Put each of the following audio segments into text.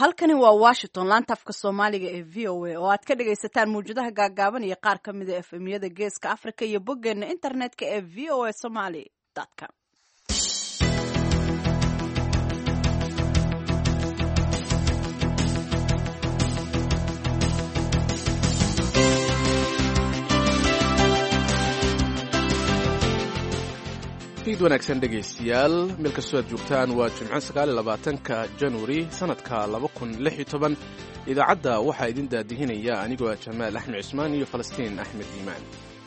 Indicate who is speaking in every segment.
Speaker 1: halkani waa washington laanta afka soomaaliga ee v o a oo aad ka dhagaysataan mawjadaha gaagaaban iyo qaar ka mida efemyada geeska africa iyo boggeena internetka ee v o a somaly com
Speaker 2: iid wanaagsan dhegaystayaal meel kastoo aad joogtaan waa jimco sagaaliyolabaatanka januari sannadka laba kun lix iyo toban idaacadda waxaa idin daadihinaya anigoo ah jamaal axmed cismaan iyo falastiin axmed iimaan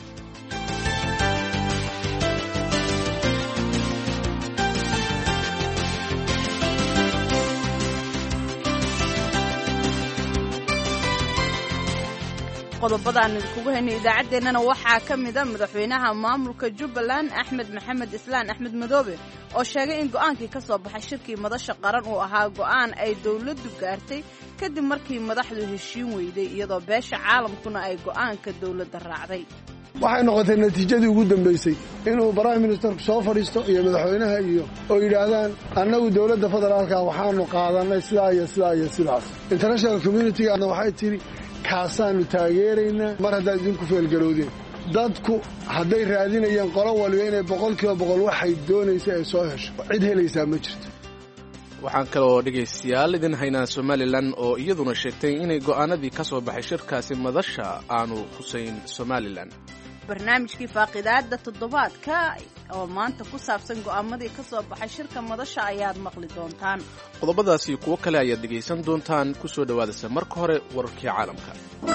Speaker 1: qodobadaan idinkugu haynay idaacaddeenana waxaa ka mida madaxweynaha maamulka jubbaland axmed maxamed islaan axmed madoobe oo sheegay in go'aankii ka soo baxay shirkii madasha qaran uu ahaa go'aan ay dowladdu gaartay kadib markii madaxdu heshiin weyday iyadoo beesha caalamkuna ay go'aanka dowladda raacday
Speaker 3: waxay noqotay natiijadii ugu dambaysay inuu prime ministerku soo fadhiisto iyo madaxweynaha iyo oo yidhaahdaan annagu dowladda federaalka waxaanu qaadannay sidaa iyo sidaa iyo sidaas international communitigaana waxay tidhi kaasaannu taageeraynaa mar haddaad idinku feelgarowdeen dadku hadday raadinayeen qolo waliba inay boqol kiiba boqol waxay doonaysa ay soo hesho cid helaysaa ma jirto
Speaker 2: waxaan kaloo dhegaystayaal idin haynaa somalilan oo iyaduna sheegtay inay go'aanadii ka soo baxay shirkaasi madasha aanu husayn somalilan
Speaker 1: barnaamijkii faaqidaada toddobaadka oo maanta ku saabsan go'aamadii ka soo baxay shirka madasha ayaad maqli doontaan
Speaker 2: qodobadaasi kuwo kale ayaad dhegaysan doontaan ku soo dhowaadaysa marka hore wararkii caalamka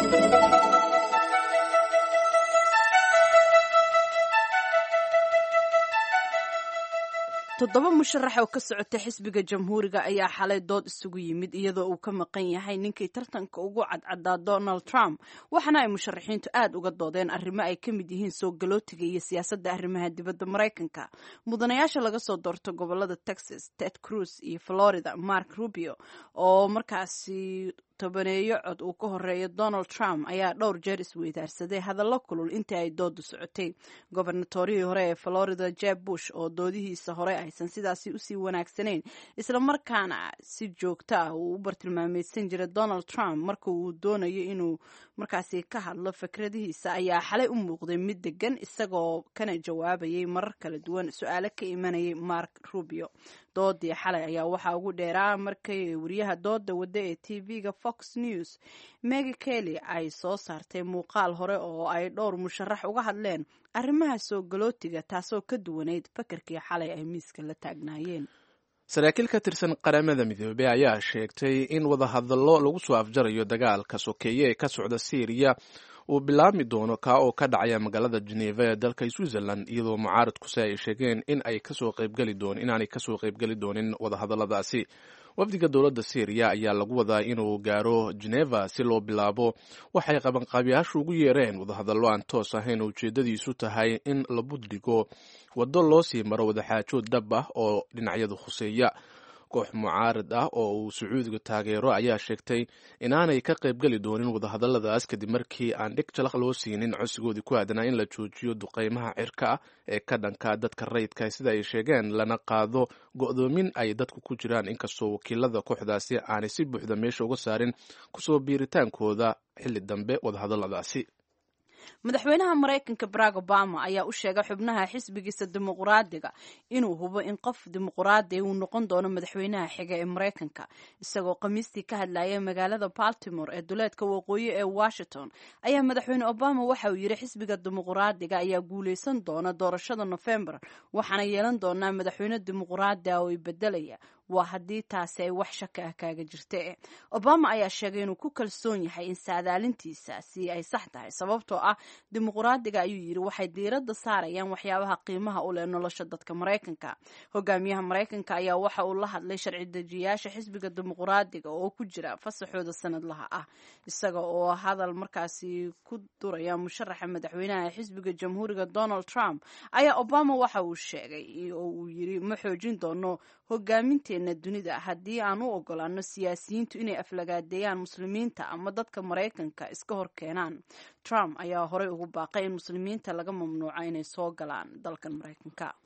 Speaker 1: toddoba musharax oo ka socota xisbiga jamhuuriga ayaa xalay dood isugu yimid iyadoo uu ka maqan yahay ninkii tartanka ugu cadcadaa donald trump waxaana ay musharaxiintu aad uga doodeen arrimo ay ka mid yihiin soo galootiga iyo siyaasadda arrimaha dibadda maraykanka mudanayaasha laga soo doorto gobolada texas ted cruz iyo florida mark rubio oo markaasi tobaneeyo cod uu ka horeeyo donald trump ayaa dhowr jeer isweydaarsaday hadallo kulul intii ay doodu socotay gobernatorihii hore ee florida jeb bush oo doodihiisa hore aysan sidaasi usii wanaagsanayn islamarkaana si joogto ah uu u bartilmaameydsan jiray donald trump marka uu doonayo inuu markaasi ka hadlo fikradihiisa ayaa xalay u muuqday mid degan isagoo kana jawaabayay marar kala duwan su-aalo ka imanayay mark rubio doodii xalay ayaa waxaa ugu dheeraa markay wariyaha dooda wadda ee t v-ga fox news megi kelly ay soo saartay muuqaal hore oo ay dhowr musharax uga hadleen arrimaha soo galootiga taasoo ka duwanayd fakarkii xalay ay miiska la taagnaayeen
Speaker 2: saraakiil ka tirsan qaramada midoobey ayaa sheegtay in wadahadallo lagu soo afjarayo dagaalka sokeeye ee ka socda syriya uu bilaabmi doono kaa oo ka dhacaya magaalada geneva ee dalka switzerland iyadoo mucaaradkuse ay sheegeen in ay kasoo qaybgeli doon inaanay kasoo qaybgeli doonin wadahadalladaasi wafdiga dowladda syriya ayaa lagu wadaa inuu gaaro geneva si loo bilaabo waxay qabanqaabiyaashu ugu yeereen wadahadallo aan toos ahayn oo ujeedadiisu tahay in la budhigo waddo loo sii maro wadaxaajood dhab ah oo dhinacyadu khuseeya koox mucaarad ah oo uu sacuudiga taageero ayaa sheegtay inaanay ka qaybgeli doonin wadahadalladaas kadib markii aan dhig jalaq loo siinin codsigoodii ku aadanaa in la joojiyo duqeymaha cirka ah ee ka dhanka dadka rayidka sida ay sheegeen lana qaado go'doomin ay dadku ku jiraan inkastoo wakiilada kooxdaasi aanay si buuxda meesha uga saarin kusoo biiritaankooda xilli dambe wadahadalladaasi
Speaker 1: madaxweynaha maraykanka barack obama ayaa u sheegay xubnaha xisbigiisa dimuqraadiga inuu hubo in qof dimuqraadi uu noqon doono madaxweynaha xiga ee maraykanka isagoo khamiistii ka hadlaya magaalada baltimore ee duleedka waqooyi ee washington ayaa madaxweyne obama waxa uu yidhi xisbiga dimuqraadiga ayaa guuleysan doona doorashada nofembar waxaana yeelan doonaa madaxweyne dimuqraadi ah oo i bedelaya waa haddii taasi ay wax shaka ah kaaga jirta obama ayaa sheegay inuu ku kalsoon yahay in saadaalintiisaasi ay sax tahay sababtoo ah dimuqraadiga ayuu yidhi waxay diiradda saarayaan waxyaabaha qiimaha u leh nolosha dadka maraykanka hogaamiyaha maraykanka ayaa waxa uu la hadlay sharci dejiyayaasha xisbiga dimuqraadiga oo ku jira fasaxooda sanadlaha ah isaga oo hadal markaasi ku duraya musharaxa madaxweynaha ee xisbiga jamhuuriga donald trump ayaa obama waxa uu sheegay oo uu yidhi ma xoojin doono hogaaminteena dunida haddii aan u ogolaano siyaasiyiintu inay aflagaadeeyaan muslimiinta ama dadka maraykanka iska hor keenaan trump ayaa horey ugu baaqay in muslimiinta laga mamnuuco inay soo galaan dalkan maraykanka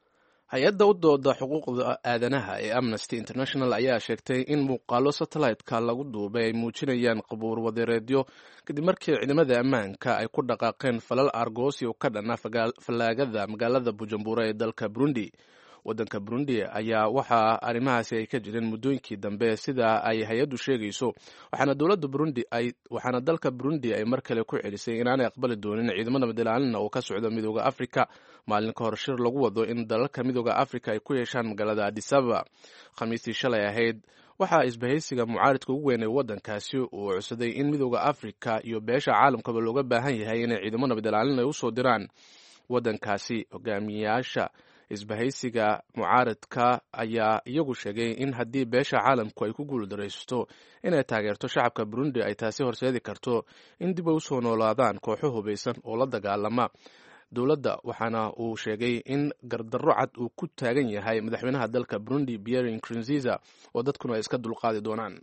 Speaker 2: hay-adda u dooda xuquuqda aadanaha ee amnesty international ayaa sheegtay in muuqaalo satellite-ka lagu duubay ay muujinayaan qabuur wadeereedyo kadib markii ciidamada ammaanka ay ku dhaqaaqeen falal argosio ka dhana fallaagada magaalada bujumbura ee dalka burundi waddanka burundi ayaa waxaa arrimahaasi ay ka jireen muddooyinkii dambe sida ay hay-addu sheegayso waxaana dowladda burundi ay waxaana dalka burundi ay mar kale ku celisay inaanay aqbali doonin ciidamada madalaalina oo ka socda midooda afrika maalin ka hor shir lagu wado in dalalka midooda afrika ay ku yeeshaan magaalada adisababa khamiistii shalay ahayd waxaa isbahaysiga mucaaridka ugu weyn ee waddankaasi uu codsaday in midooda afrika iyo beesha caalamkaba looga baahan yahay inay ciidamo nabadalaalin ay usoo diraan waddankaasi hogaamiyayaasha isbahaysiga mucaaradka ayaa iyagu sheegay in haddii beesha caalamku ay ku guuldaraysto inay taageerto shacabka burundi ay taasi horseedi karto in dib ay usoo noolaadaan kooxo hubaysan oo la dagaalama dowladda waxaana uu sheegay in gardarro cad uu ku taagan yahay madaxweynaha dalka burundi pierre nkurunziza oo dadkuna ay iska dulqaadi doonaan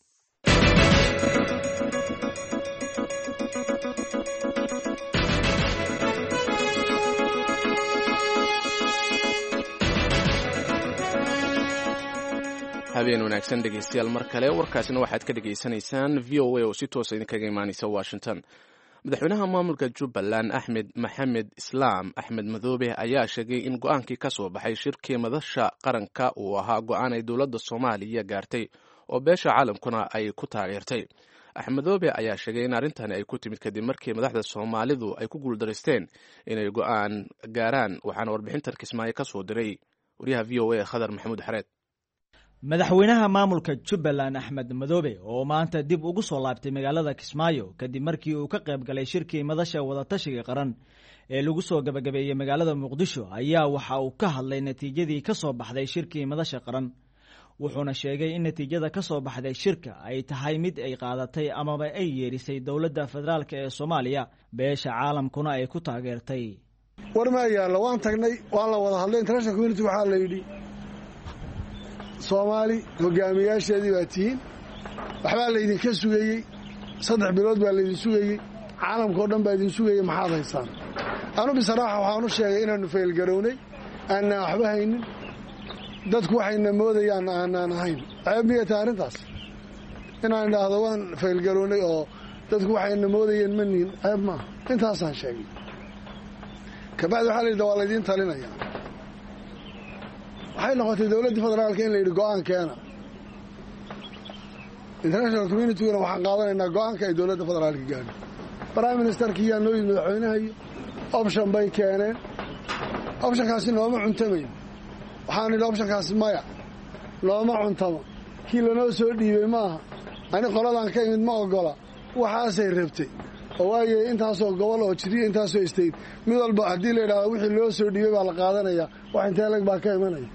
Speaker 2: habeen wanaagsan dhegeystayaal mar kale warkaasina waxaad ka dhegaysanaysaan v o a oo si toosa idinkaga imaaneysa washington madaxweynaha maamulka jubbaland axmed maxamed islaam axmed madoobe ayaa sheegay in go-aankii ka soo baxay shirkii madasha qaranka uu ahaa go-aan ay dowladda soomaaliya gaartay oo beesha caalamkuna ay ku taageertay axmedoobe ayaa sheegay in arrintani ay ku timid kadib markii madaxda soomaalidu ay ku guuldaraysteen inay go-aan gaaraan waxaana warbixintan kismaayo ka soo diray wariyaha v o a khadar maxamuud xareed
Speaker 4: madaxweynaha maamulka jubbaland axmed madoobe oo maanta dib ugu soo laabtay magaalada kismaayo kadib markii uu ka qayb galay shirkii madasha wadatashiga qaran ee lagu soo gabagabeeyey magaalada muqdisho ayaa waxa uu ka hadlay natiijadii ka soo baxday shirkii madasha qaran wuxuuna sheegay in natiijada ka soo baxday shirka ay tahay mid ay qaadatay amaba ay yeedhisay dowladda federaalk ee soomaaliya beesha caalamkuna ay ku taageertay
Speaker 3: war maa yaallo waan tagnay waan la wada hadlay international community waxaa la yidhi soomaali hogaamiyaasheedii baa tihiin waxbaa laydinka sugayey saddex bilood baa laydin sugayey caalamkao dhan baa idin sugayey maxaad haysaan anu bisaraaxa waxaan u sheegay inaannu faylgarownay aanaan waxba haynin dadku waxayna moodayaan aanaan ahayn ceeb miyay tahay arrintaas inaan idhaahdo waan faylgarownay oo dadku waxayna moodayeen ma nihin ceeb maaha intaasaan sheegay kabacdi waxaa layidhi waa laydiin talinaya waxay noqotay dowladdii federaalka in la yidhi go'aan keena international communityguna waxaan qaadanaynaa go'aanka ay dowladda federaalka gaadho prime ministerkii yaa noo yimid madaxweynaha iyo option bay keeneen optionkaasi nooma cuntamayn waxaan idhi optionkaasi maya nooma cuntamo kii lanoo soo dhiibay maaha ani qoladaan ka imid ma oggola waxaasay rabtay oo waayo intaasoo gobol oo jiriya intaasoo istayd mid walba haddii la yidhahdo wixii loo soo dhiibay baa la qaadanayaa wax intee lag baa ka imanaya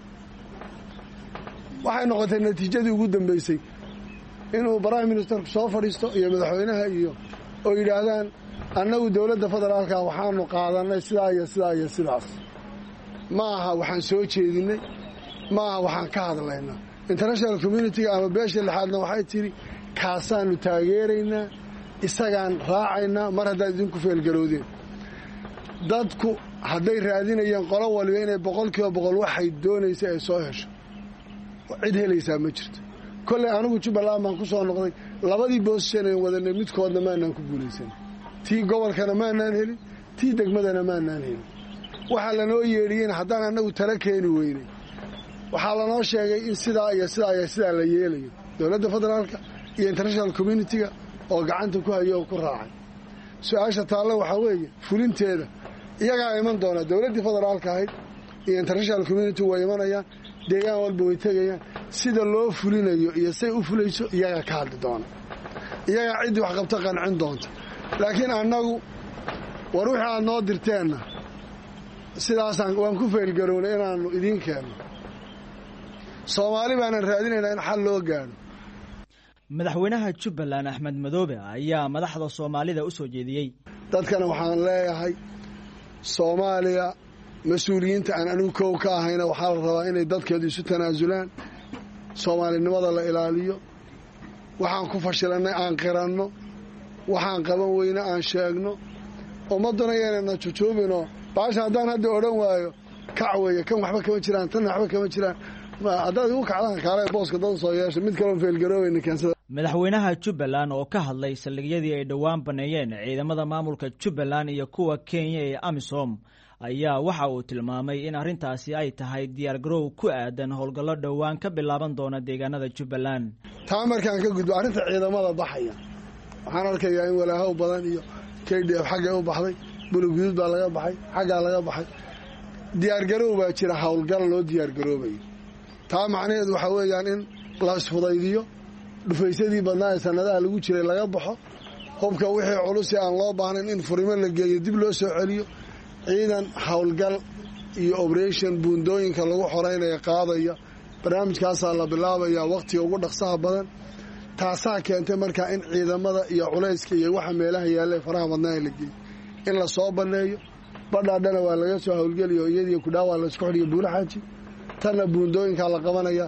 Speaker 3: waxay noqotay natiijadii ugu dambaysay inuu prime ministerku soo fadhiisto iyo madaxweynaha iyo oo yidhaahdaan annagu dowladda federaalka waxaanu qaadannay sidaa iyo sidaa iyo sidaas ma aha waxaan soo jeedinnay ma aha waxaan ka hadlaynaa international communitiga ama beesha lixaadna waxay tidhi kaasaannu taageeraynaa isagaan raacaynaa mar haddaad idinku feelgarowdeen dadku hadday raadinayeen qolo waliba inay boqol kiiba boqol waxay doonaysay ay soo hesho cid helaysaa ma jirto kolley anigu jubbaland baan ku soo noqday labadii boosisanayn wadanay midkoodna maanaan ku guulaysan tii gobolkana maanaan helin tii degmadana maanaan helin waxaa lanoo yeedhiyeen haddaan annagu tala keeni weynay waxaa lanoo sheegay in sidaa iyo sidaa iyo sidaa la yeelayo dowladda federaalka iyo international communitiga oo gacanta ku hayo oo ku raacay su-aasha taalle waxaa weeye fulinteeda iyagaa iman doona dowladdii federaalka ahayd iyo international community way imanayaan deegaan walba way tegayaan sida loo fulinayo iyo say u fulayso iyagaa ka hadli doona iyagaa ciddii wax qabto qancin doonta laakiin annagu war wixii aad noo dirteenna sidaasaan waan ku feelgarownay inaannu idiin keenno soomaali baanan raadinaynaa in xal loo gaadho
Speaker 4: madaxweynaha jubbaland axmed madoobe ayaa madaxda soomaalida u soo jeediyey
Speaker 3: dadkana waxaan leeyahay soomaaliya mas-uuliyiinta aan anigu kow ka ahayna waxaa la rabaa inay dadkeedu isu tanaasulaan soomaalinimada la ilaaliyo waxaan ku fashilannay aan qiranno waxaan qaban weyne aan sheegno ummadduna yaynana jujuubinoo baasha haddaan hadda odhan waayo kac weeye kan waxba kama jiraan tanna waxba kama jiraan haddaad igu kacdaan kaale booska dad soo yeesha mid kaloon feelgarooweyna keensada
Speaker 4: madaxweynaha jubbaland oo ka hadlay saldhigyadii ay dhowaan baneeyeen ciidamada maamulka jubbaland iyo kuwa kenya ee amisom ayaa waxa uu tilmaamay in arrintaasi ay tahay diyaargaroow ku aadan howlgallo dhowaan ka bilaaban doona deegaanada jubbaland
Speaker 3: taa markaan ka gudbo arrinta ciidamada baxaya waxaan arkayaa in walaahow badan iyo k d f xaggay u baxday buluguduud baa laga baxay xaggaa laga baxay diyaargaroow baa jira howlgal loo diyaargaroobayo taa macnaheedu waxaa weeyaan in la isfudaydiyo dhufaysadii badnaa ee sanadaha lagu jiray laga baxo hubka wixii culusi aan loo baahnayn in furimo la geeyo dib loo soo celiyo ciidan howlgal iyo oberation buundooyinka lagu xoreynaya qaadaya barnaamijkaasaa la bilaabaya wakhtiga ugu dhaqsaha badan taasaa keentay markaa in ciidamada iyo culayska iyo waxa meelaha yaalla ee faraha badnaa la geeyo in la soo banneeyo badhaadhana waa laga soo howlgeliyo iyadiyo kudhaawaa laisku xidhiyo buulaxaaji tanna buundooyinkaa la qabanaya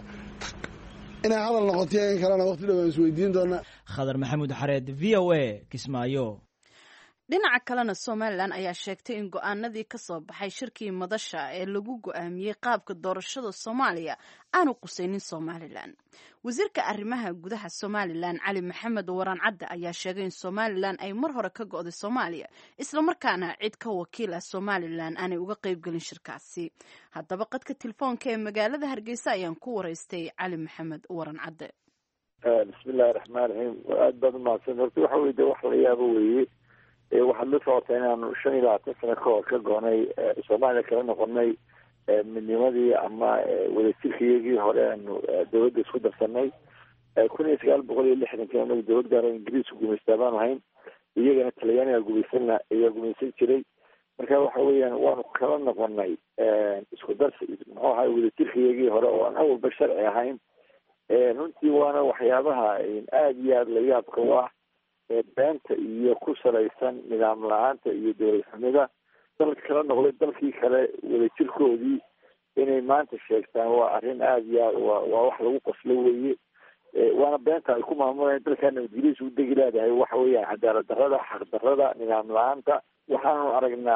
Speaker 3: inay hadal noqotiyo in kalena waqti dhow aan isweydiin doonaa
Speaker 4: khadar maxamuud xareed v o a kismaayo
Speaker 1: dhinaca kalena somalilan ayaa sheegtay in go-aanadii ka soo baxay shirkii madasha ee lagu go-aamiyey qaabka doorashada soomaaliya aanu qusaynin somalilan wasiirka arrimaha gudaha somalilan cali maxamed waran cadde ayaa sheegay in somalilan ay mar hore ka go'day soomaaliya islamarkaana cid ka wakiil ah somalilan aanay uga qaybgelin shirkaasi haddaba qadka telefoonka ee magaalada hargeysa ayaan ku waraystay cali maxamed waran cadde
Speaker 5: bismillahi raxmaan raxiim aada baad umahadsan horta waxa weye de wax la yaabo weeye waxaad la socotaa inaanu shan iyo labaatan sano ka hor ka goonay soomaaliya kala noqonay midnimadii ama wadajirkayagii hore aanu dawladda isku darsanay kun iyo sagaal boqol iyo lixdankii anagu dawlad gaaro ingiriisku gumaystaa baanu hayn iyagana talyaaniga gumaysanna ayaa gumaysan jiray marka waxa weeyaan waanu kala noqonay isku darsi muxuu ahay wadajirkayagii hore oo aan awalba sharci ahayn runtii waana waxyaabaha aada iyo aada la yaabka u ah beenta iyo ku salaysan nidaam la-aanta iyo dowlad xumida dalka kala noqday dalkii kale wadajirkoodii inay maanta sheegtaan waa arrin aada iyo aad wa waa wax lagu qoslo weeye waana beenta ay ku maamulayan dalkaa nabadgelyadiis u degi leedahay waxa weeyaan cadaalad darrada xaq darrada nidaam la-aanta waxaanu aragnaa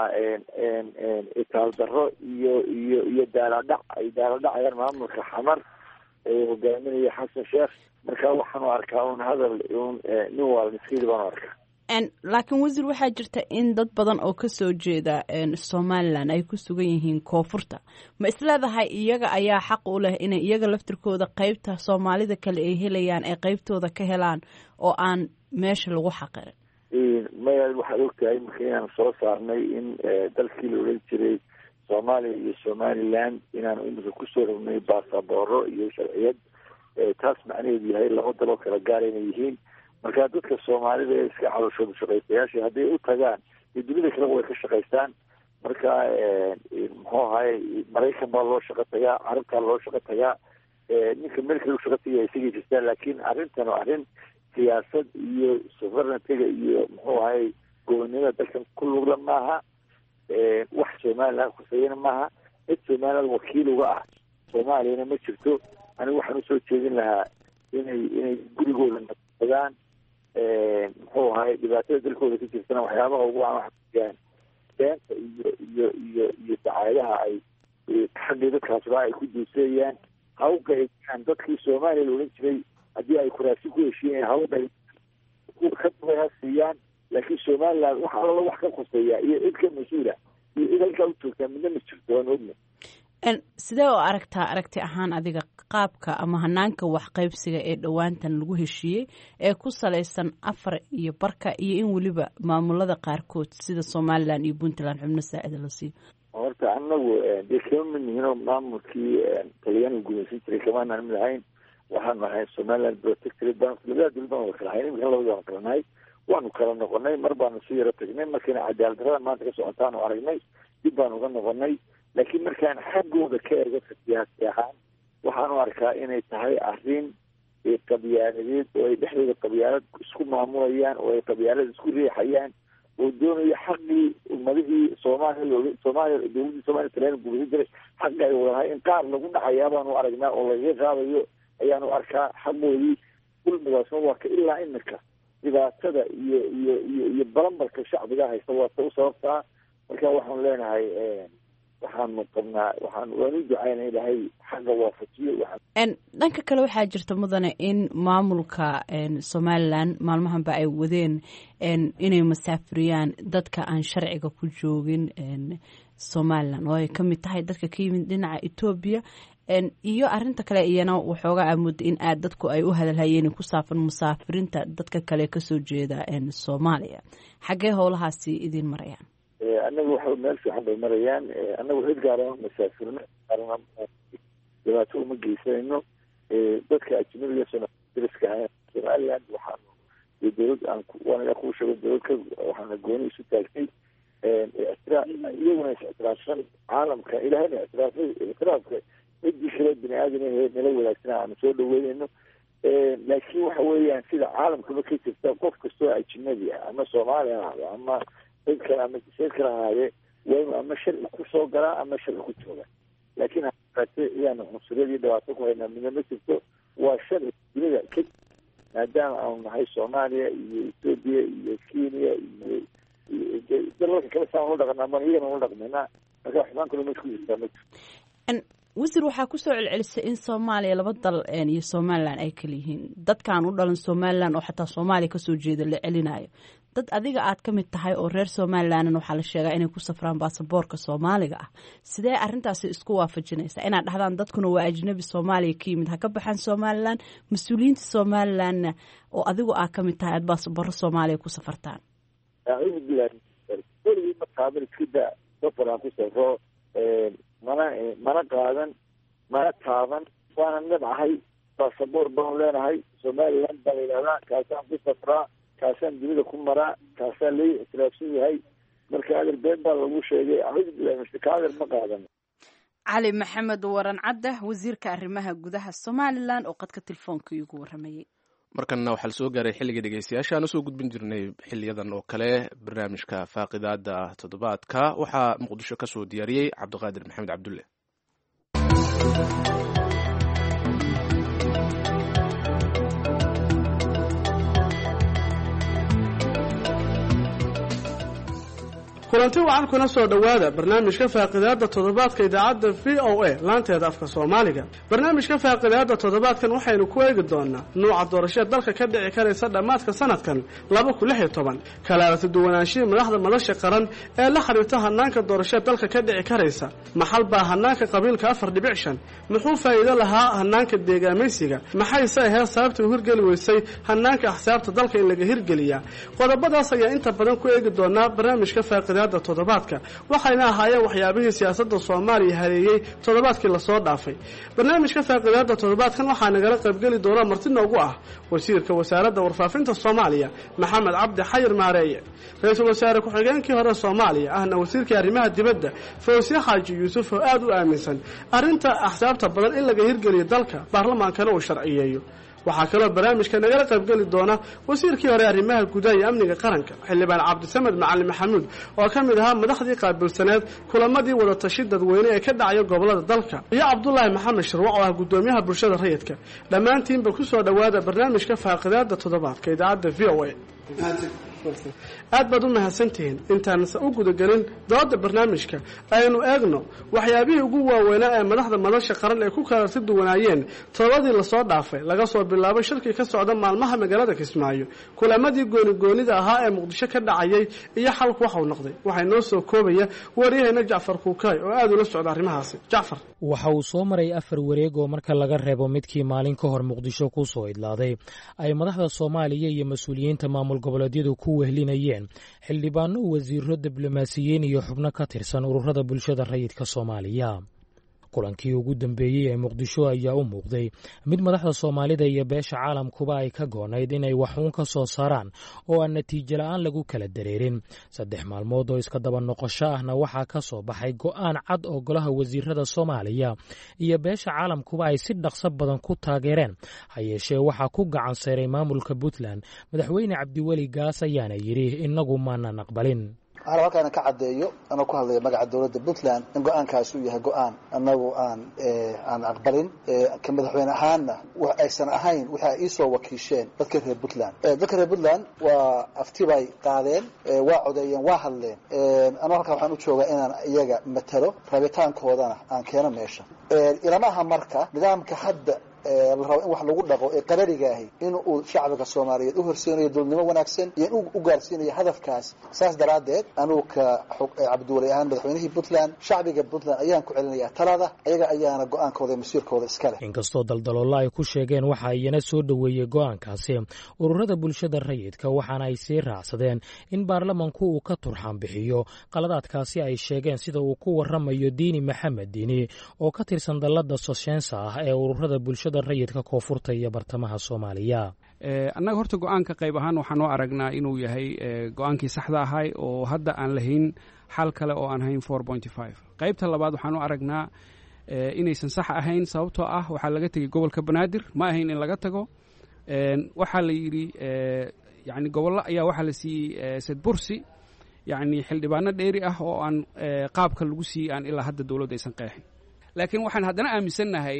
Speaker 5: itaal darro iyo iyo iyo daaladhac ay daaladhacayaan maamulka xamar ee hogaaminaya xasan sheekh marka waxaanu arkaa un hadal un nin waalniskeydi baanu arkaa
Speaker 1: laakiin wasiir waxaa jirta in dad badan oo kasoo jeeda somalilan ay ku sugan yihiin koonfurta ma isleedahay iyaga ayaa xaq u leh inay iyaga laftirkooda qeybta soomaalida kale ay helayaan ay qeybtooda ka helaan oo aan meesha lagu xaqirin
Speaker 5: maya waxaad ogtahay marka inaan soo saarnay in dalkii la odhan jiray soomaaliya iyo somaliland inaanu imika kusoo rognay baasabooro iyo sharciyad taas macnaheedu yahay laba daloo kala gaara inay yihiin marka dadka soomaalida ee iska calooshooda shaqaystayaasha hadday u tagaan iyo dunida kaleba way ka shaqaystaan marka muxuu ahay maraykan baa loo shaqo tagaa carabtaa loo shaqo tagaa ninka meel kale u shaqo tagaya isagay jirtaan laakiin arrintan waa arrin siyaasad iyo sovereigntiga iyo muxuu ahay gobonimada dalkan ku lugla maaha wax somaliland khuseeyana maaha cid somaliland wakiil uga ah soomaaliyana ma jirto anigu waxaan usoo jeedin lahaa inay inay gurigooda nadagaan muxuu ahay dhibaatada dalkooda ka jirtana waxyaabaha ugu aan waxaan beenta iyo iyo iyo iyo dacaadaha ay xaggii dadkaasba ay ku duuseeyaan ha u qaybiyaan dadkii soomaaliya la odhan jiray haddii ay kuraasi ku heshiiyeen ha u qayb ka dubay ha siiyaan laakiin somaliland wax alala wax ka khuseeya iyo cid ka mas-uula iyo cid halkaa u joogtaa midna ma jirto waan ogna
Speaker 1: sidee oo aragtaa aragti ahaan adiga qaabka ama hanaanka waxqaybsiga ee dhowaantan lagu heshiiyey ee ku salaysan afar iyo barka iyo in weliba maamulada qaarkood sida somalilan iyo puntland xubno saacida la siiyo
Speaker 5: horta anagu dee kama mid nihinoo maamulkii talyaaniga gumaysan jiray kamaanaan mid ahayn waxaanu ahay somaliland protectorate baan labada dowlad baan wada kala ahayn imika labada waan kala nahay waanu kala noqonay mar baanu si yaro tagnay markayna cadaalad darrada maanta ka socotaanu aragnay dib baanu uga noqonay laakiin markaan xaggooda ka eego siyaasi ahaan waxaanu arkaa inay tahay arrin qabyaaladeed oo ay dhexdooda qabyaalad isku maamulayaan oo ay qabyaalad isku riixayaan oo doonaya xaqii ummadihii soomaaliya looga soomaaliya dowladdii soomaliya talyaaniga gumaysan jiray xaqi ay wadanahay in qaar lagu dhacayaa baanu aragnaa oo lagaga qaadayo ayaanu arkaa xaqoodii dulmigaasna waa ka ilaa imika dhibaatada iyo iyo iyo iyo balambalka shacbiga haysta waa ta u sababtaa marka waxaanu leenahay waxaanu qabnaa waxaan waanu ducayna ilahay xagga waafajiyo
Speaker 1: dhanka kale waxaa jirta mudane in maamulka somalilan maalmahanba ay wadeen inay masaafuriyaan dadka aan sharciga ku joogin somalilan oo ay ka mid tahay dadka ka yimid dhinaca etoobiya iyo arinta kale iyana waxoogaa amudda in aad dadku ay u hadalhayeen ku saafan musaafirinta dadka kale kasoo jeeda soomaaliya xaggee howlahaasi idiin marayaan
Speaker 5: annaga waxa meel fiican bay marayaan annagu cid gaarama masaafirno dhibaato uma geysanayno dadka ajnabiga dariska somaliland waxaanu dowlad aan waanaga kuu sheego dowladka waxaana gooni isu taagtay iyaguna is ictiraafsan caalamka ilahayna ictiraafay ictiraafka cidii kale bini aadam nala wadaagsan aanu soo dhaweynayno laakiin waxa weeyaan sida caalamkaba ka jirta qof kastoo ajnabi ah ama soomaali ha ahdo ama cid kale ama jiseed kale ahaadee waa inu ama sharci kusoo galaa ama sharci ku jooga laakiin hate iyaanu cunsuriyadii dhibaato ku haynaa midna ma jirto waa sharci dunida ka maadaama aanu nahay soomaaliya iyo etoobiya iyo kenya iyo dalalka kale saan ula dhaqanaa man iyagana ula dhaqmaynaa marka xumaan kale ma ku jirtaa ma jirto
Speaker 1: wasiir waxaa kusoo celcelisay in soomaaliya laba dal iyo somalilan ay kala yihiin dadkaan u dhalan somalilan oo xataa soomaaliya kasoo jeeda la celinayo dad adiga aad ka mid tahay oo reer somalilan waxaa la sheegaa inay ku safraan baasaboorka soomaaliga ah sidee arintaasi isku waafajinaysaa inaad dhahdaan dadkuna waa ajnabi soomaaliya ka yimid ha ka baxaan somalilan mas-uuliyiinta somalilanna oo adigu aad ka mid tahay aad baasaboorro soomaaliya ku safartaan
Speaker 5: acuudu bilahi weligii ma taaban iskida safar aan ku safro mana mana qaadan mana taaban waana nabcahay baasaboor baanu leenahay somaliland baa la yidhahdaa kaasaan ku safraa kaasaan dunida ku maraa kaasaa lai ictiraafsan yahay marka adeer been baa lagu sheegay acuudu bilahi mashika adeer ma qaadan
Speaker 1: cali maxamed waran cadde wasiirka arrimaha gudaha somalilan oo qadka telefoonka iigu waramayay
Speaker 2: markanna waxaa la soo gaaray xilligii dhegeystayaasha aan usoo gudbin jirnay xiliyadan oo kale barnaamijka faaqidaada toddobaadka waxaa muqdisho ka soo diyaariyey cabdiqaadir maxamed cabdulle
Speaker 6: kulanti wacan kuna soo dhowaada barnaamijka faaqidaada toddobaadka idaacadda v o a laanteeda afka soomaaliga barnaamijka faaqidaada toddobaadkan waxaynu ku eegi doonaa nuuca doorashada dalka ka dhici karaysa dhammaadka sanadkan laba kun lix iyo toban kalaarata duwanaanshihii madaxda madasha qaran ee la xiriirta hanaanka doorashada dalka ka dhici karaysa maxal baa hanaanka qabiilka afar dhibic shan muxuu faa'iido lahaa hanaanka deegaamaysiga maxayse ahayd sababta u hirgeli weysay hanaanka axsaabta dalka in laga hirgeliyaa qodobadaas ayaa inta badan ku eegi doonaa barnaamijka faaqida toddobaadka waxayna ahaayeen waxyaabihii siyaasadda soomaaliya hareeyey toddobaadkii lasoo dhaafay barnaamijka faaqidaada toddobaadkan waxaa nagala qaybgeli doona marti noogu ah wasiirka wasaaradda warfaafinta soomaaliya maxamed cabdi xayir maareeye ra-iisul wasaare ku-xigeenkii hore soomaaliya ahna wasiirkii arrimaha dibadda fawsye xaaji yuusuf oo aada u aaminsan arrinta axsaabta badan in laga hirgeliyo dalka baarlamaankana uu sharciyeeyo waxaa kaloo barnaamijka nagala qaybgeli doona wasiirkii hore arrimaha gudaha iyo amniga qaranka xildhibaan cabdisamed macalin maxamuud oo ka mid ahaa madaxdii qaabilsaneed kulamadii wadatashi dadweyne ee ka dhacaya gobolada dalka iyo cabdulaahi maxamed shirwac oo ah guddoomiyaha bulshada rayidka dhammaantiinba ku soo dhowaada barnaamijka faaqidaada toddobaadka idaacadda v o a aad baad u mahadsantihiin intaanse u gudagelin dooda barnaamijka aynu eegno waxyaabihii ugu waaweynaa ee madaxda madasha qaran ay ku kalarti duwanaayeen todobadii lasoo dhaafay laga soo bilaabo shirkii ka socda maalmaha magaalada kismaayo kulamadii goonigoonida ahaa ee muqdisho ka dhacayay iyo xalku waxau noqday waxaa inoo soo koobaya waryaheena jacfar kuukaay oo aada ula socda arrimahaasi jacfar
Speaker 7: waxa uu soo maray afar wareeg oo marka laga reebo midkii maalin ka hor muqdisho ku soo idlaaday ay madaxda soomaaliya iyo mas-uuliyiinta maamul goboleedyadu ku wehlinayeen xildhibaano wasiiro diblomaasiyiin iyo xubno ka tirsan ururada bulshada rayidka soomaaliya kulankii ugu dambeeyey ee muqdisho ayaa u muuqday mid madaxda soomaalida iyo beesha caalamkuba ay ka goonayd inay waxuun ka soo saaraan oo aan natiijo la-aan lagu kala dareerin saddex maalmood oo iska daba noqosho ahna waxaa ka soo baxay go'aan cad oo golaha wasiirada soomaaliya iyo beesha caalamkuba ay si dhaqso badan ku taageereen ha yeeshee waxaa ku gacan sayray maamulka puntland madaxweyne cabdiweli gaas ayaana yidhi innagu maanan aqbalin
Speaker 8: waxaana halkaana ka caddeeyo anoo ku hadlaya magaca dowladda puntland in go-aankaasi uu yahay go-aan annagu aan aan aqbalin ka madaxweyne ahaanna wax aysan ahayn waxa ay iisoo wakiisheen dadka reer puntland dadka reer puntland waa afti bay qaadeen waa codeeyeen waa hadleen anoo halkaa waxaan u joogaa inaan iyaga matalo rabitaankoodana aan keeno meesha ilama aha marka nidaamka hadda la rabo in wax lagu dhaqo ee qarariga ahi in uu shacbiga soomaaliyeed u horseynayo dowladnimo wanaagsan iyo in u gaarsiinayo hadafkaas saas daraaddeed anugu ka cabdiwali ahaan madaxweynihii puntland shacbiga puntland ayaan ku celinayaa talada ayaga ayaana go-aankooda iyo masiirkooda iska leh
Speaker 7: inkastoo daldaloolo ay ku sheegeen waxa iyana soo dhoweeyey go-aankaasi ururada bulshada rayidka waxaana ay sii raacsadeen in baarlamanku uu ka turxaan bixiyo qaladaadkaasi ay sheegeen sida uu ku waramayo diini maxamed diini oo ka tirsan dallada soshensa ah ee ururada bulshada rayidka koonfurta iyo bartamaha soomaaliya
Speaker 9: annaga horta go-aanka qayb ahaan waxaan u aragnaa inuu yahay go-aankii saxda ahay oo hadda aan lahayn xal kale oo aan hayn four pointy five qaybta labaad waxaan u aragnaa inaysan sax ahayn sababtoo ah waxaa laga tegey gobolka banaadir ma ahayn in laga tago waxaa la yidhi yani gobollo ayaa waxaa la siiyey sedbursi yani xildhibaano dheeri ah oo aan qaabka lagu siiyey aan ilaa hadda dowladdu aysan qeexin laakiin waxaan haddana aaminsannahay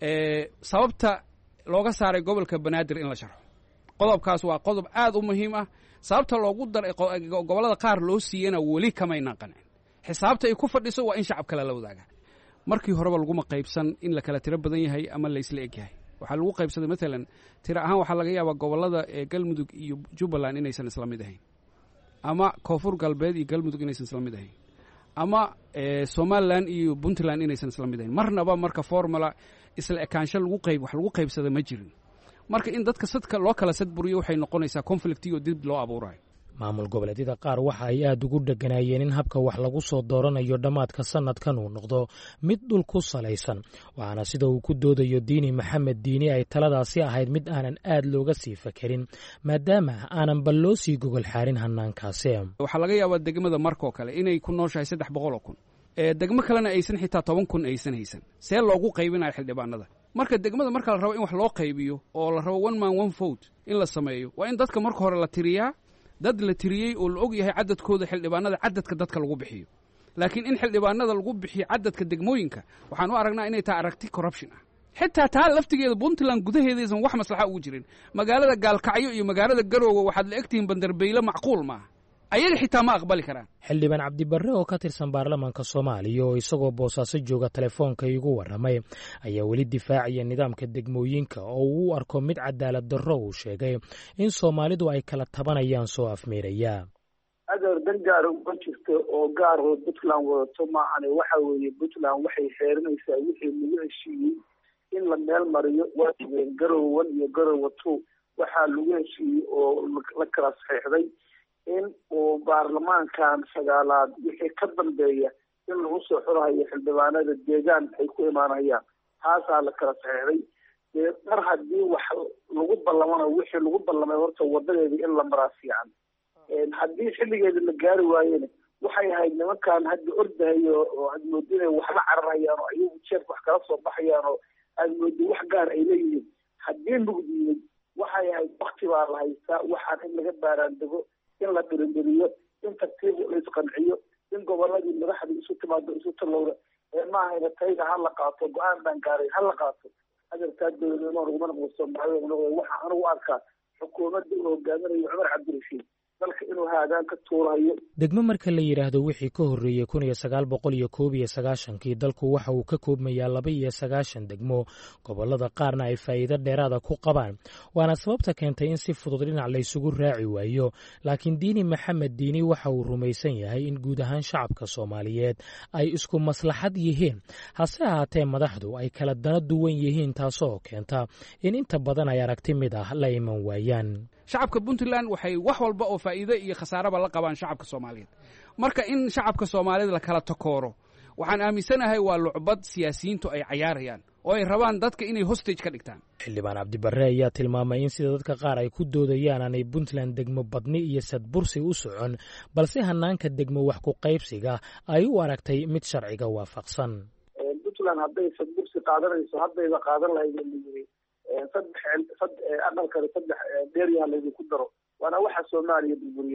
Speaker 9: sababta looga saaray gobolka banaadir in la sharxo qodobkaas waa qodob aad u muhiim ah sababta loogu daray gobollada qaar loo siiyana weli kamaynan qancin xisaabta ay ku fadhiso waa in shacab kale la wadaaga markii horeba laguma qaybsan in la kala tiro badan yahay ama laysla eg yahay waxaa lagu qaybsaday maalan tiro ahaan waxaa laga yaabaa gobollada galmudug iyo jubbaland inaysan isla mid ahayn ama koonfur galbeed iyo galmudug inaysan isla mid ahayn ama somalilan iyo puntland inaysan isla mid ahayn marnaba marka formula isla ekaansho lagu qayb wax lagu qaybsada ma jirin marka in dadka sadka loo kala sadburiyo waxay noqonaysaa conflict iyo dib loo abuurayo
Speaker 7: maamul goboleedyada qaar waxa ay aad ugu dheganaayeen in habka wax lagu soo dooranayo dhammaadka sanadkan uu noqdo mid dhul ku salaysan waxaana sida uu ku doodayo diini maxamed diini ay taladaasi ahayd mid aanan aad looga sii fakerin maadaama aanan bal loo sii gogol xaarin hanaankaasi
Speaker 9: waxaa laga yaabaa degmada markoo kale inay ku nooshahay saddex boqol oo kun degmo kalena aysan xitaa toban kun aysan haysan see loogu qaybinayo xildhibaanada marka degmada marka la rabo in wax loo qaybiyo oo la rabo one man one vote in la sameeyo waa in dadka marka hore la tiriyaa dad la tiriyey oo la og yahay cadadkooda xildhibaanada cadadka dadka lagu bixiyo laakiin in xildhibaanada lagu bixiyo cadadka degmooyinka waxaan u aragnaa inay tahay aragti corruption ah xitaa taa laftigeeda puntland gudaheedaysan wax maslaxa ugu jirin magaalada gaalkacyo iyo magaalada garoowe waxaad la egtihiin bandarbeyle macquul maaha ayaga xitaa ma aqbali karaan
Speaker 7: xildhibaan cabdibarre oo ka tirsan baarlamaanka soomaaliya oo isagoo boosaaso jooga telefoonka igu warramay ayaa weli difaacaya nidaamka degmooyinka oo uu u arko mid cadaalad darro uu sheegay in soomaalidu ay kala tabanayaan soo afmeeraya
Speaker 10: adeer dan gaara uma jirto oo gaar oo puntland wadato maahane waxa weeye puntland waxay xeerinaysaa wixii lagu heshiiyey in la meel mariyo waa jigeen garowe one iyo garowe two waxaa lagu heshiiyey oo la kala saxiixday in uu baarlamaankan sagaalaad wixii ka dambeeya in lagu soo xurahayo xildhibaanada deegaan ay ku imaanayaan taasaa la kala saxiixday dee mar haddii wax lagu ballamana wixii lagu ballamay horta wadadeedii in la maraa fiican haddii xilligeeda la gaari waayena waxay ahayd nimankan hadda ordahayo oo aad moodi inay waxla cararhayaan oo ayagu jeerka wax kala soo baxayaan oo aad moodi wax gaar ay leeyihiin haddii mugdiyey waxay ahayd wakti baa la haystaa waxaan in laga baaraandego in la dirindiriyo in tartiib la isqanciyo in goboladii madaxdii isu timaado isu talowda ee maahayna tayda ha la qaato go-aan baan gaaray ha la qaato adeerkaa dowladnimo laguma noqdo soomaalida noqdo waxa anigu arkaa xukuumadda uu hogaaminayo cumar cabdirashiid dalka inuu haadaan ka tuurayo
Speaker 7: degmo marka la yidhaahdo wixii ka horreeyey kun iyo sagaal boqol iyo koob iyo sagaashankii dalku waxa uu ka koobmayaa laba iyo sagaashan degmo gobollada qaarna ay faa'iido dheeraada ku qabaan waana sababta keentay in si fudud dhinac laysugu raaci waayo laakiin diini maxamed diini waxa uu rumaysan yahay in guud ahaan shacabka soomaaliyeed ay isku maslaxad yihiin hase ahaatee madaxdu ay kala dana duwan yihiin taasoo keenta in inta badan ay aragti mid ah la iman waayaan
Speaker 9: shacabka puntland waxay wax walba oo faa'iide iyo khasaaraba la qabaan shacabka soomaaliyeed marka in shacabka soomaaliyeed la kala takooro waxaan aaminsanahay waa lucbad siyaasiyiintu ay cayaarayaan oo ay rabaan dadka inay hostage ka dhigtaan
Speaker 7: xildhibaan cabdibarre ayaa tilmaamay in sida dadka qaar ay ku doodayaan aanay puntland degmo badni iyo sadbursi u socon balse hanaanka degmo wax ku qaybsiga ay u aragtay mid sharciga waafaqsan
Speaker 10: puntland hadday sadbursi qaadanayso haddayba qaadan lahayd layiri saddex aqalkani saddex dheeryaha laydinku daro waana waxa soomaaliya burburiyey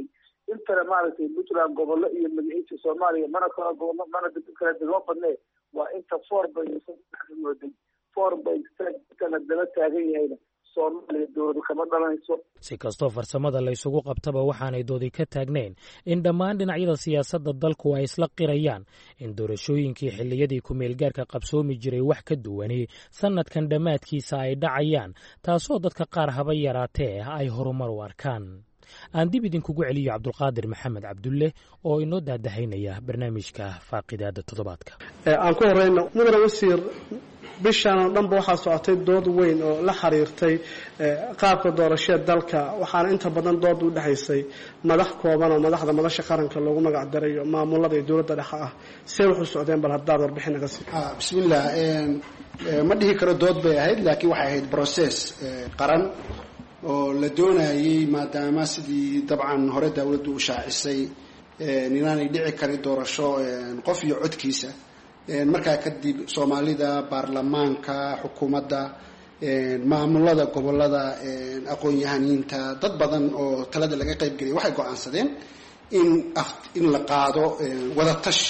Speaker 10: intana maaragtay puntland gobollo iyo magaciisa soomaaliya mana kala gobollo mana kala degmo badnee waa inta four bay mooday four bay intana dala taagan yahayna soomaaliya dowladu kama dhalanayso
Speaker 7: si kastoo farsamada laysugu qabtaba waxaanay doodi ka taagnayn in dhammaan dhinacyada siyaasadda dalku ay isla qirayaan in doorashooyinkii xilliyadii ku-meelgaarka qabsoomi jiray wax ka duwani sannadkan dhammaadkiisa ay dhacayaan taasoo dadka qaar haba yaraatee ay horumar u arkaan aan dib idinkugu celiyo cabdulqaadir maxamed cabdulle oo inoo daadahaynaya barnaamijka faaqidaada toddobaadka
Speaker 6: aan ku horeyno mudane wasiir bishan oo dhanba waxaa socotay dood weyn oo la xiriirtay qaabka doorashada dalka waxaana inta badan dood u dhexaysay madax kooban oo madaxda madasha qaranka loogu magac darayo maamulada iyo dowladda dhexe ah see wuxuu socdeen bal haddaad warbixin naga sii
Speaker 11: bismillah ma dhihi karo dood bay ahayd laakiin waxay ahayd process qaran oo la doonayay maadaama sidii dabcan hore dawladdu u shaacisay inaanay dhici karin doorasho qof iyo codkiisa markaa kadib soomaalida baarlamaanka xukuumadda maamulada gobolada aqoon-yahaniinta dad badan oo talada laga qayb geliyay waxay go-aansadeen in in la qaado wadatashi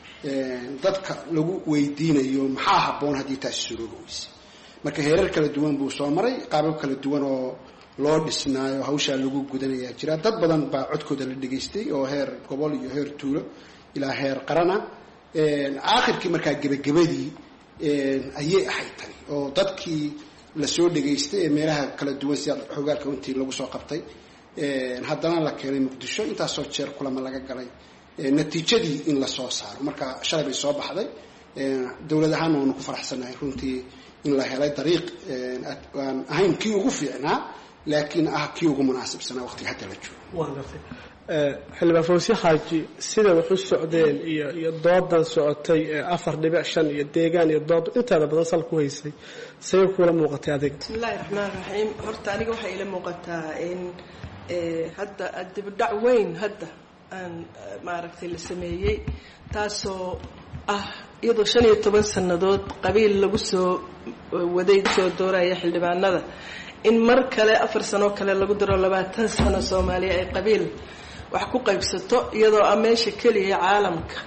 Speaker 11: dadka lagu weydiinayo maxaa habboon haddii taasi suroobi weyse marka heerar kala duwan buu soo maray qaabab kala duwan oo loo dhisnaayo hawshaa lagu gudanayaa jira dad badan baa codkooda la dhegaystay oo heer gobol iyo heer tuulo ilaa heer qarana aakhirkii markaa gebagabadii ayay ahayd tani oo dadkii lasoo dhegaystay ee meelaha kala duwan sida xogaalka intii lagu soo qabtay haddana la keenay muqdisho intaasoo jeer kulama laga galay natiijadii in lasoo saaro marka shalay bay soo baxday dowlad ahaana waanu ku faraxsanahay runtii in la helay dariiq aan ahayn kii ugu fiicnaa laakiin ah kii ugu munaasibsanaa waqtiga hadda la joogo
Speaker 6: xildhibaan fawsi xaaji sida wax u socdeen iyo iyo doodan socotay ee afar dhibic shan iyo deegaan iyo dood inteeda badan sal ku haysay say kuula muuqatay adiga
Speaker 12: bismillahi raxmaan raxiim horta aniga waxay ila muuqataa in hadda dibidhac weyn hadda aan maaragtay la sameeyey taasoo ah iyadoo shan iyo toban sannadood qabiil lagu soo waday soo dooraya xildhibaanada in mar kale afar sanoo kale lagu daro labaatan sano soomaaliya ay qabiil wax ku qaybsato iyadoo ah meesha keliya caalamka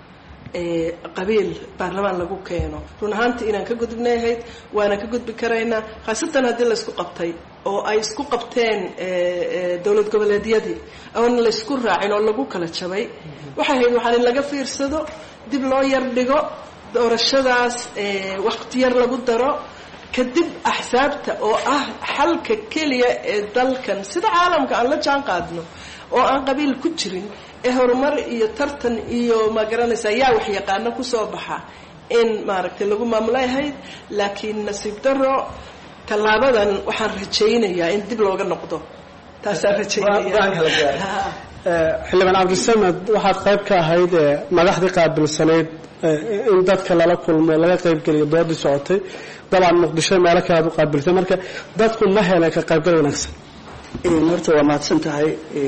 Speaker 12: qabiil baarlamaan lagu keeno run ahaantii inaan ka gudubnay ahayd waana ka gudbi karaynaa khaasatan haddii laysku qabtay oo ay isku qabteen dowlad goboleedyadii oon laysku raacin oo lagu kala jabay waxay ahayd waxaan in laga fiirsado dib loo yar dhigo doorashadaas waqti yar lagu daro kadib axsaabta oo ah xalka keliya ee dalkan sida caalamka aan la jaan qaadno oo aan qabiil ku jirin ee horumar iyo tartan iyo ma garanaysa yaa wax yaqaano kusoo baxa in maaragtay lagu maamulay ahayd laakiin nasiib daro tallaabadan waxaan rajaynayaa in dib looga noqdo taasaan rajaynaya
Speaker 6: xildhibaan cabdisamed waxaad qayb ka ahayd madaxdii qaabilsanayd in dadka lala kulmo laga qaybgeliyo doodii socotay dabcan muqdisho meelo kale aad u qaabiltay marka dadku ma heleen ka qaybgal wanaagsan
Speaker 13: horta waa mahadsan tahay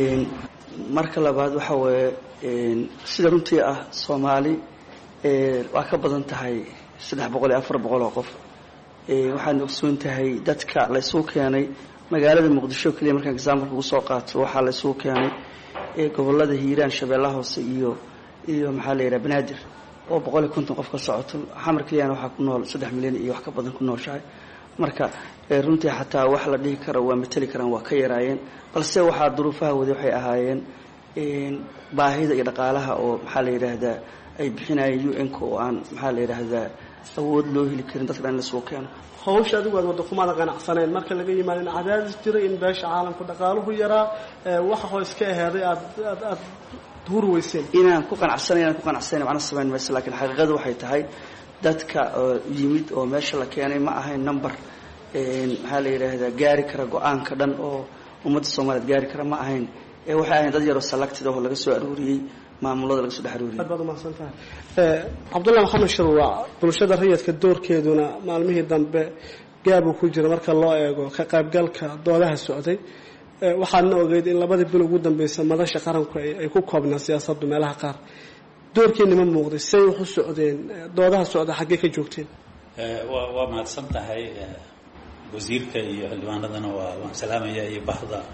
Speaker 13: marka labaad waxa weeye sida runtii ah soomaali waa ka badan tahay saddex boqol iyo afar boqol oo qof waxaad ogsoon tahay dadka laysugu keenay magaalada muqdisho keliya markaan example ugu soo qaato waxaa laysugu keenay gobolada hiiraan shabeellaha hoose iyo iyo maxaa la yidhaha banaadir oo boqol iyo konton qof ka socoto xamar keliyana waxaa ku nool saddex milyan iyo wax ka badan ku nooshahay marka runtii xataa wax la dhihi karo waa mateli karaan waa ka yaraayeen balse waxaa duruufaha wadi waxay ahaayeen baahida iyo dhaqaalaha oo maxaa la yidhaahdaa ay bixinayeen u n-ka oo aan maxaa la yidhaahdaa awood loo heli karin dadka dhan in lasoo keeno
Speaker 6: hawsha adigu aad wadda kumaada qanacsaneen marka laga yimaado in cadaadis jira in beesha caalamku dhaqaaluhu yaraa waxa hoos ka aheeday aad aad aad huri weyseen
Speaker 13: inaan ku qanacsanay inaan ku qanacsanay macna samayn mayso laakiin xaqiiqadu waxay tahay dadka yimid oo meesha la keenay ma ahayn number maxaa la yidhaahdaa gaari kara go-aanka dhan oo ummadda soomaaliyeed gaari kara ma ahayn waxay ahayn dad yaroo selected oo laga soo aruuriyey maamulada laga soo dhex aruuriyey
Speaker 6: aad baad umahadsan tahay cabdullahi maxamed shirwaac bulshada rayidka doorkeeduna maalmihii dambe gaabuu ku jira marka loo eego ka qaybgalka doodaha socday waxaadna ogeyd in labadii bil ugu dambeysa madasha qaranku ay ku koobnaa siyaasaddu meelaha qaar doorkeeni ma muuqday say wax u socdeen doodaha socda xaggee ka joogteen
Speaker 14: waa mahadsan tahay wasiirka iyo xildhibaanadana waa waan salaamaya iyo bahda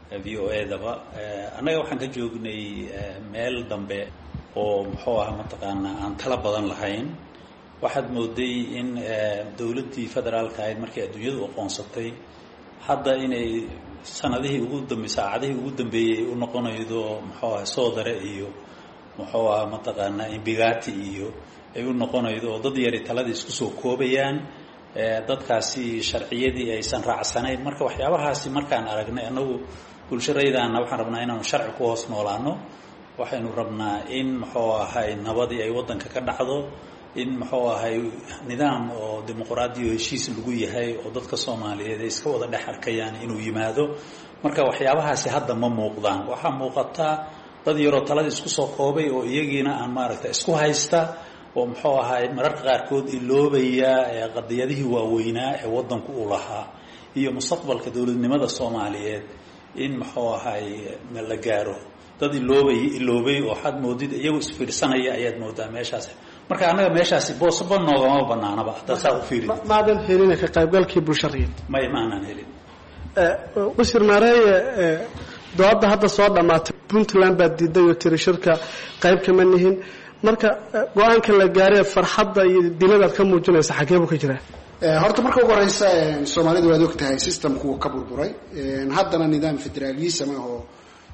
Speaker 14: v o edaba annaga waxaan ka joognay meel dambe oo muxuu aha mataqaanaa aan tala badan lahayn waxaad mooday in dowladdii federaalka ahayd markii adduunyadu aqoonsatay hadda inay sanadihii ugu dambe saacadihii ugu dambeeyey u noqonaydo muxuu aha soodare iyo muxuu aha mataqaanaa imbigati iyo ay u noqonaydo oo dad yari taladii isku soo koobayaan dadkaasi sharciyadii aysan raacsanayn marka waxyaabahaasi markaan aragnay annagu bulsharaydaana waxaan rabnaa inaanu sharci ku hoos noolaano waxaynu rabnaa in muxuu ahay nabadii ay waddanka ka dhacdo in muxuu ahay nidaam oo dimuqraadi o heshiis lagu yahay oo dadka soomaaliyeed ay iska wada dhex arkayaan inuu yimaado marka waxyaabahaasi hadda ma muuqdaan waxaa muuqataa dad yaroo taladii isku soo koobay oo iyagiina aan maaragtay isku haysta oo muxuu ahay mararka qaarkood iloobaya qadiyadihii waaweynaa ee waddanku u lahaa iyo mustaqbalka dowladnimada soomaaliyeed in muxuu ahay la gaaro dad iloobay iloobay oo waxaad moodid iyagu isfiirsanaya ayaad moodaa meeshaas marka annaga meeshaasi boosaba noogama banaanaba haddaad saa u fiiri
Speaker 6: maadan helin ka qaybgalkii bulshariid
Speaker 14: may maanan helin
Speaker 6: wasiir maareeye dooda hadda soo dhammaatay puntland baad diiday oo tiri shirka qayb kama nihin marka go-aanka la gaaree farxadda iyo diladaad ka muujinaysa xagee buu ka jiraa
Speaker 11: horta marka ugu horeysa soomaalida waad og tahay systemku uu ka burburay haddana nidaam federalism ah oo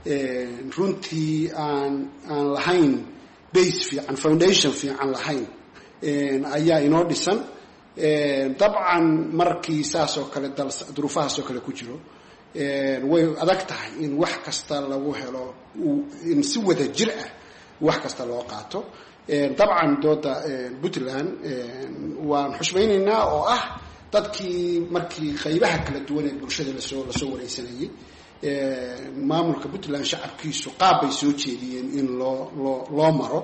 Speaker 11: runtii aan aan lahayn base fiican foundation fiican lahayn ayaa inoo dhisan dabcan markii saas oo kale dal duruufahaas oo kale ku jiro way adag tahay in wax kasta lagu helo in si wada jir ah wax kasta loo qaato dabcan dooda puntland waan xushmaynaynaa oo ah dadkii markii qaybaha kala duwan ee bulshada lasoo lasoo wareysanayay maamulka puntland shacabkiisu qaab bay soo jeediyeen in loo loo loo maro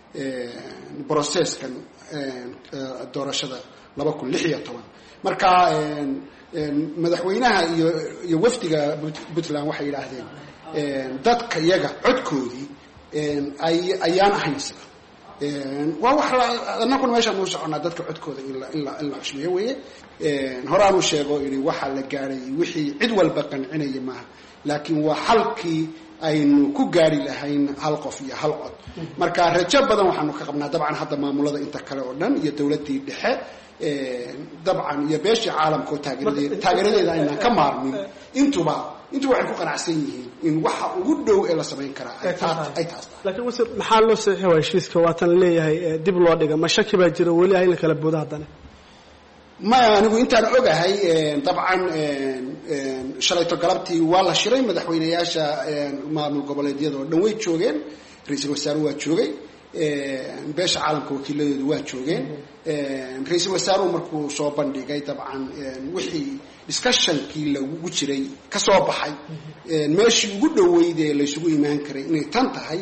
Speaker 11: brocesskan doorashada laba kun lix iyo toban marka madaxweynaha iyo iyo wafdiga puntland waxay yidhaahdeen dadka iyaga codkoodii ay ayaan ahayn sida waa wax annaguna meeshaan uu soconaa dadka codkooda in la in la in la xushmeeyo weeye horaanuu sheego ini waxaa la gaadhay wixii cid walba qancinaya maaha laakiin waa xalkii aynu ku gaari lahayn hal qof iyo hal cod marka rajo badan waxaanu ka qabnaa dabcan hadda maamulada inta kale oo dhan iyo dowladdii dhexe dabcan iyo beeshii caalamka oo taageeradeed taageeradeeda aynaan ka maarmin intuba intuba waxay ku qanacsan yihiin in waxa ugu dhow ee la samayn karaa ay taas
Speaker 6: laakiin wasiir maxaa loo saxiixi waa heshiiska waatan leeyahay dib loo dhiga ma shaki baa jira weli ah in la kala boodo haddana
Speaker 11: maya anigu intaan ogahay dabcan shalayto galabtii waa la shiray madaxweyneyaasha maamul goboleedyada oo dhan way joogeen ra-iisul wasaaruhu waa joogay beesha caalamka wakiiladoodu waa joogeen ra-iisul wasaaruhu markuu soo bandhigay dabcan wixii discussionkii lagu jiray ka soo baxay meeshii ugu dhoweyd ee laysugu imaan karay inay tan tahay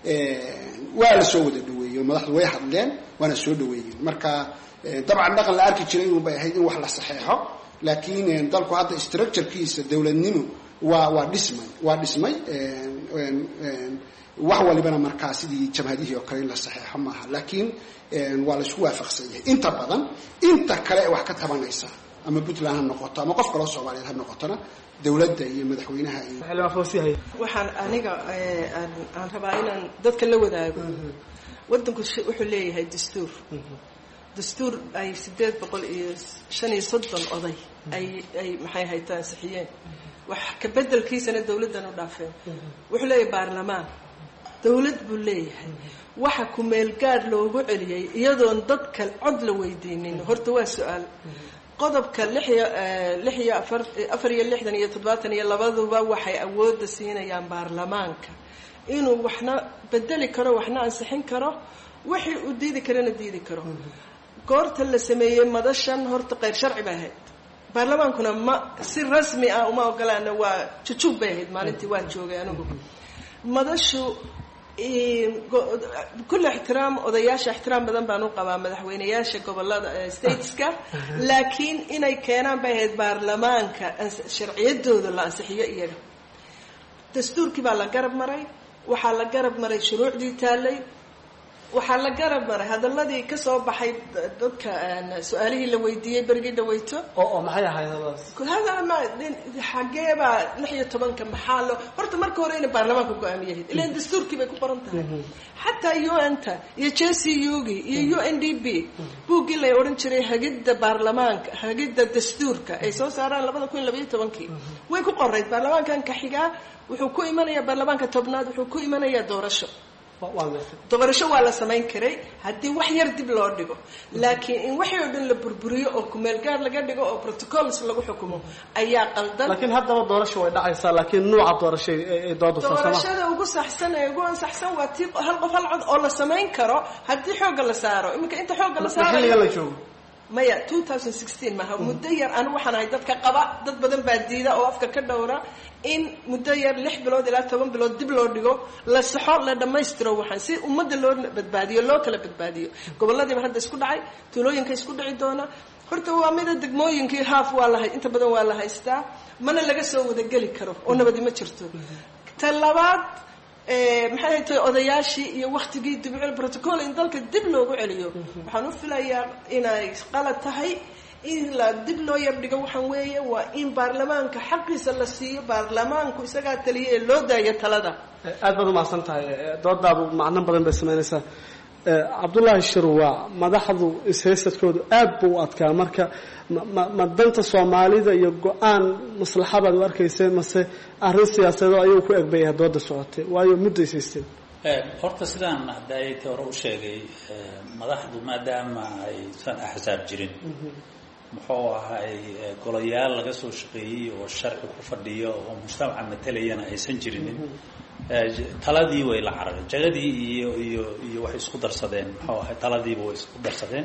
Speaker 11: waa la soo wada dhaweeyey madaxdu way hadleen waana soo dhaweeyeen marka dabcan dhaqan la arki jiray inuu bay ahayd in wax la saxeexo laakiin dalku hadda structurekiisa dowladnimo waa waa dhismay waa dhismay wax walibana markaa sidii jamhadihii oo kale in la saxeexo maaha laakiin waa laisku waafaqsan yahay inta badan inta kale ee wax ka tabanaysa ama puntland ha noqoto ama qof kaloo soomaaliyeed ha noqotona dowladda iyo madaxweynaha iyo
Speaker 12: waxaan aniga aan rabaa inaan dadka la wadaago waddanku wuxuu leeyahay dastuur dastuur ay sideed boqol iyo shan iyo soddon oday ay ay maxay hayta ansixiyeen wax ka bedelkiisana dowladdan u dhaafeen wuxuu leeyahay baarlamaan dowlad buu leeyahay waxa ku meel gaadh loogu celiyey iyadoon dadka cod la weydiinin horta waa su-aal qodobka lix iyo lix iyo afar afar iyo lixdan iyo toddobaatan iyo labaduba waxay awoodda siinayaan baarlamaanka inuu waxna bedeli karo waxna ansixin karo wixii uu diidi karana diidi karo goorta la sameeyey madashan horta qayr sharci bay ahayd baarlamaankuna ma si rasmi ah uma ogolaana waa jujub bay ahayd maalintii waan joogay anigu madashu kulli ixtiraam odayaasha ixtiraam badan baan u qabaa madaxweyneyaasha gobolada stateska laakiin inay keenaan bay ahayd baarlamaanka sharciyadooda la ansixiyo iyaga dastuurkii baa la garab maray waxaa la garab maray shuruucdii taallay waxaa la garab maray hadaladii ka soo baxay dadka su-aalihii la weydiiyey berigii dhaweyto
Speaker 6: oo maxay ahayd
Speaker 12: hadal ma xageebaa lix iyo tobanka maxaa loo horta marka hore inay baarlamaanka go-aamiyahayd ilan dastuurkii bay ku qoran tahay xataa u n ta iyo j c u gi iyo u n d b buuggii la odhan jiray hagidda baarlamaanka hagidda dastuurka ay soo saaraan labada kun iyo labaiyo tobankii way ku qorayd baarlamaankan ka xigaa wuxuu ku imanayaa baarlamaanka tobnaad wuxuu ku imanayaa doorasho doorasho waa la samayn karay haddii wax yar dib loo dhigo laakiin in waxii oo dhan la burburiyo oo kumeel gaar laga dhigo oo protocols lagu xukumo ayaa qaldan
Speaker 6: laakiin haddaba doorasho way dhacaysaa laakiin nuuca doorasho ay dooda
Speaker 12: doorashada ugu saxsan ee ugu ansaxsan waa tii hal qof hal cod oo la samayn karo haddii xoogga la saaro iminka inta xoogga la saaro
Speaker 6: xilliga la joogo
Speaker 12: maya two thousand sixteen maaha muddo yar anigu waxaan ahay dadka qaba dad badan baa diida oo afka ka dhowra in muddo yar lix bilood ilaa toban bilood dib loo dhigo la saxo la dhammaystiro waxaan si ummadda loo badbaadiyo loo kala badbaadiyo goboladiiba hadda isku dhacay tuulooyinka isku dhici doona horta waa mida degmooyinkii haaf waa la inta badan waa la haystaa mana laga soo wadageli karo oo nabadi ma jirto ta labaad maxay hay tahay odayaashii iyo waktigii dibcil protocol in dalka dib loogu celiyo waxaan u filayaa inay qalad tahay in la dib loo yardhigo waxaan weeye waa in baarlamaanka xaqiisa la siiyo baarlamaanku isagaa taliya ee loo daayo talada
Speaker 6: aad baad umahadsan tahay doodaadu macno badan bay samaynaysaa cabdullaahi shirwaa madaxdu ishaysadkoodu aad buu u adkaa marka ma danta soomaalida iyo go-aan maslaxabaad u arkayseen mase arrin siyaasadeed ayuu ku egbayaha dooda socotay waayo muddo ishaysteen
Speaker 14: horta sidaan hadayta hore u sheegay madaxdu maadaama aysan axsaab jirin muxuu ahay golayaal laga soo shaqeeyey oo sharci ku fadhiyo oo mujtamaca matalayana aysan jirinin taladii way la carareen jagadii iyo iyo iyo waxay isku darsadeen muxuu ahay taladiiba way isku darsadeen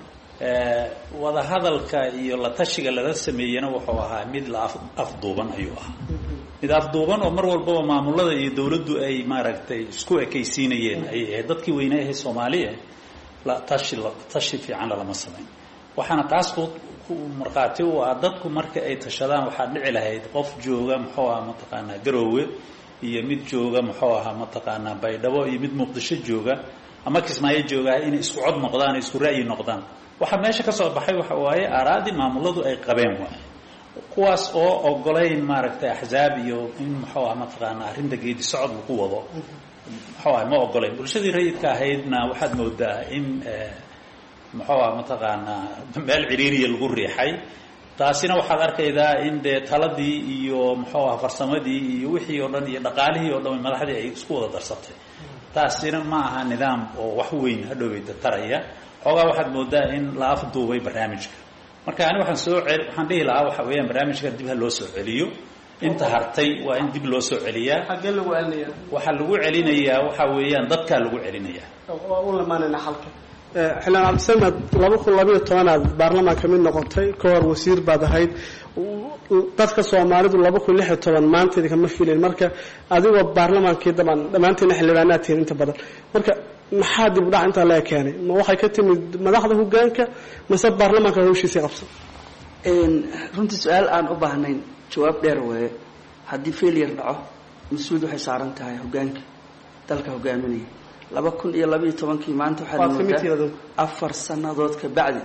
Speaker 14: wadahadalka iyo la tashiga lala sameeyena wuxuu ahaa mid la afduuban ayuu ahaa mid afduuban oo mar walbaba maamulada iyo dawladdu ay maaragtay isku ekaysiinayeen ayay ahayd dadkii weynaa ahay soomaaliya la tashi tashi fiican lalama samayn waxaana taas ku markhaati u ah dadku marka ay tashadaan waxaa dhici lahayd qof jooga muxuu aha mataqaanaa garoowe iyo mid jooga muxuu ahaa mataqaanaa baydhabo iyo mid muqdisho jooga ama kismaayo joogaa inay isku cod noqdaan isku ra'yi noqdaan waxaa meesha ka soo baxay waxa waaye aaraadii maamuladu ay qabeen waay kuwaas oo ogolayn maaragtay axzaab iyo in muxuu aha mataqaanaa arrinta geedi socod lagu wado muxuu aha ma ogolayn bulshadii rayidka ahaydna waxaad moodaa in muxuu aha mataqaanaa meel ciriiriya lagu riixay taasina waxaad arkaydaa in dee taladii iyo muxuu aha farsamadii iyo wixii oo dhan iyo dhaqaalihii oo dhan madaxdii ay isku wada darsatay taasina ma aha nidaam oo wax weyn hadhoweyda taraya xoogaa waxaad moodaa in la afduubay barnaamijka marka ani waxaan soo cel waxaan dhihi lahaa waxa weeyaan barnaamijka dib ha loo soo celiyo inta hartay waa in dib loo soo celiyaa
Speaker 6: xaggee lagu celinaya
Speaker 14: waxaa lagu celinayaa waxa weeyaan dadkaa lagu celinayaa
Speaker 6: waa u lamaanayna xalka xildhibaan cabdisamed laba kun labayo tobanaad baarlamaanka mid noqotay ka hor wasiir baad ahayd dadka soomaalidu laba kun lix iyo toban maanta idinkama filin marka adigoo baarlamaankii daban dhammaantiina xildhibaanaad tihiin inta badan marka maxaa dib u dhac intaa laga keenay ma waxay ka timid madaxda hogaanka mase baarlamaanka hawshiisii qabsan
Speaker 13: runtii su-aal aan u baahnayn jawaab dheer weeye haddii failure dhaco mas-uulid waxay saaran tahay hogaanka dalka hogaaminaya laba kun iyo labaiyo tobankii maanta waxaad moodaa afar sanadood ka bacdi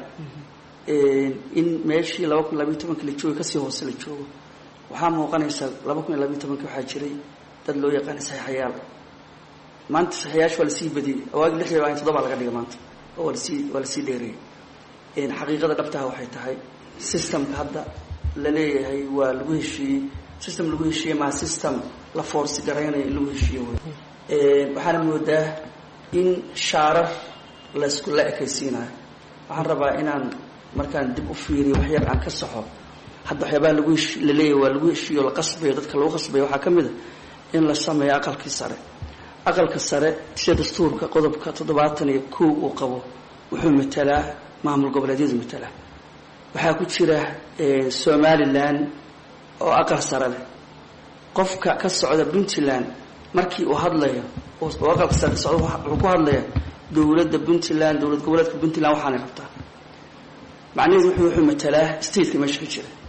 Speaker 13: in meeshii laba kun labaiyo tobankii la joogo kasii hoose la joogo waxaa muuqanaysa laba kun iyo labaiyo tobankii waxaa jiray dad loo yaqaana saxiixayaal maanta saxiixayaasha waa lasii badiyey awaagi lix iyo toddoba laga dhigay maanta oo waa lasii waa lasii dheereeyey xaqiiqada dhabtaha waxay tahay systemka hadda la leeyahay waa lagu heshiiyey system lagu heshiiyey maa system la foorsi garaynayo in lagu heshiiyo wey waxaana moodaa in shaarar laysku la ekaysiinayo waxaan rabaa inaan markaan dib u fiiriyo wax yar aan ka saxo hadda waxyaabaha lagu hesh la leeyahay waa lagu heshiiyo la qasbayo dadka lagu qasbayo waxaa ka mid a in la sameeyo aqalkii sare aqalka sare sida dastuurka qodobka toddobaatan iyo kow uu qabo wuxuu matalaa maamul goboleedyadu matalaa waxaa ku jira somalilan oo aqal sare leh qofka ka socda puntland markii uu hadlayo oo aqalka sare ka socda wuxuu ku hadlayaa dowladda puntland dowlad goboleedka puntland waxaanay rabtaa macnaheedu wuxuu wuxuu matalaa stateka meesha ka jira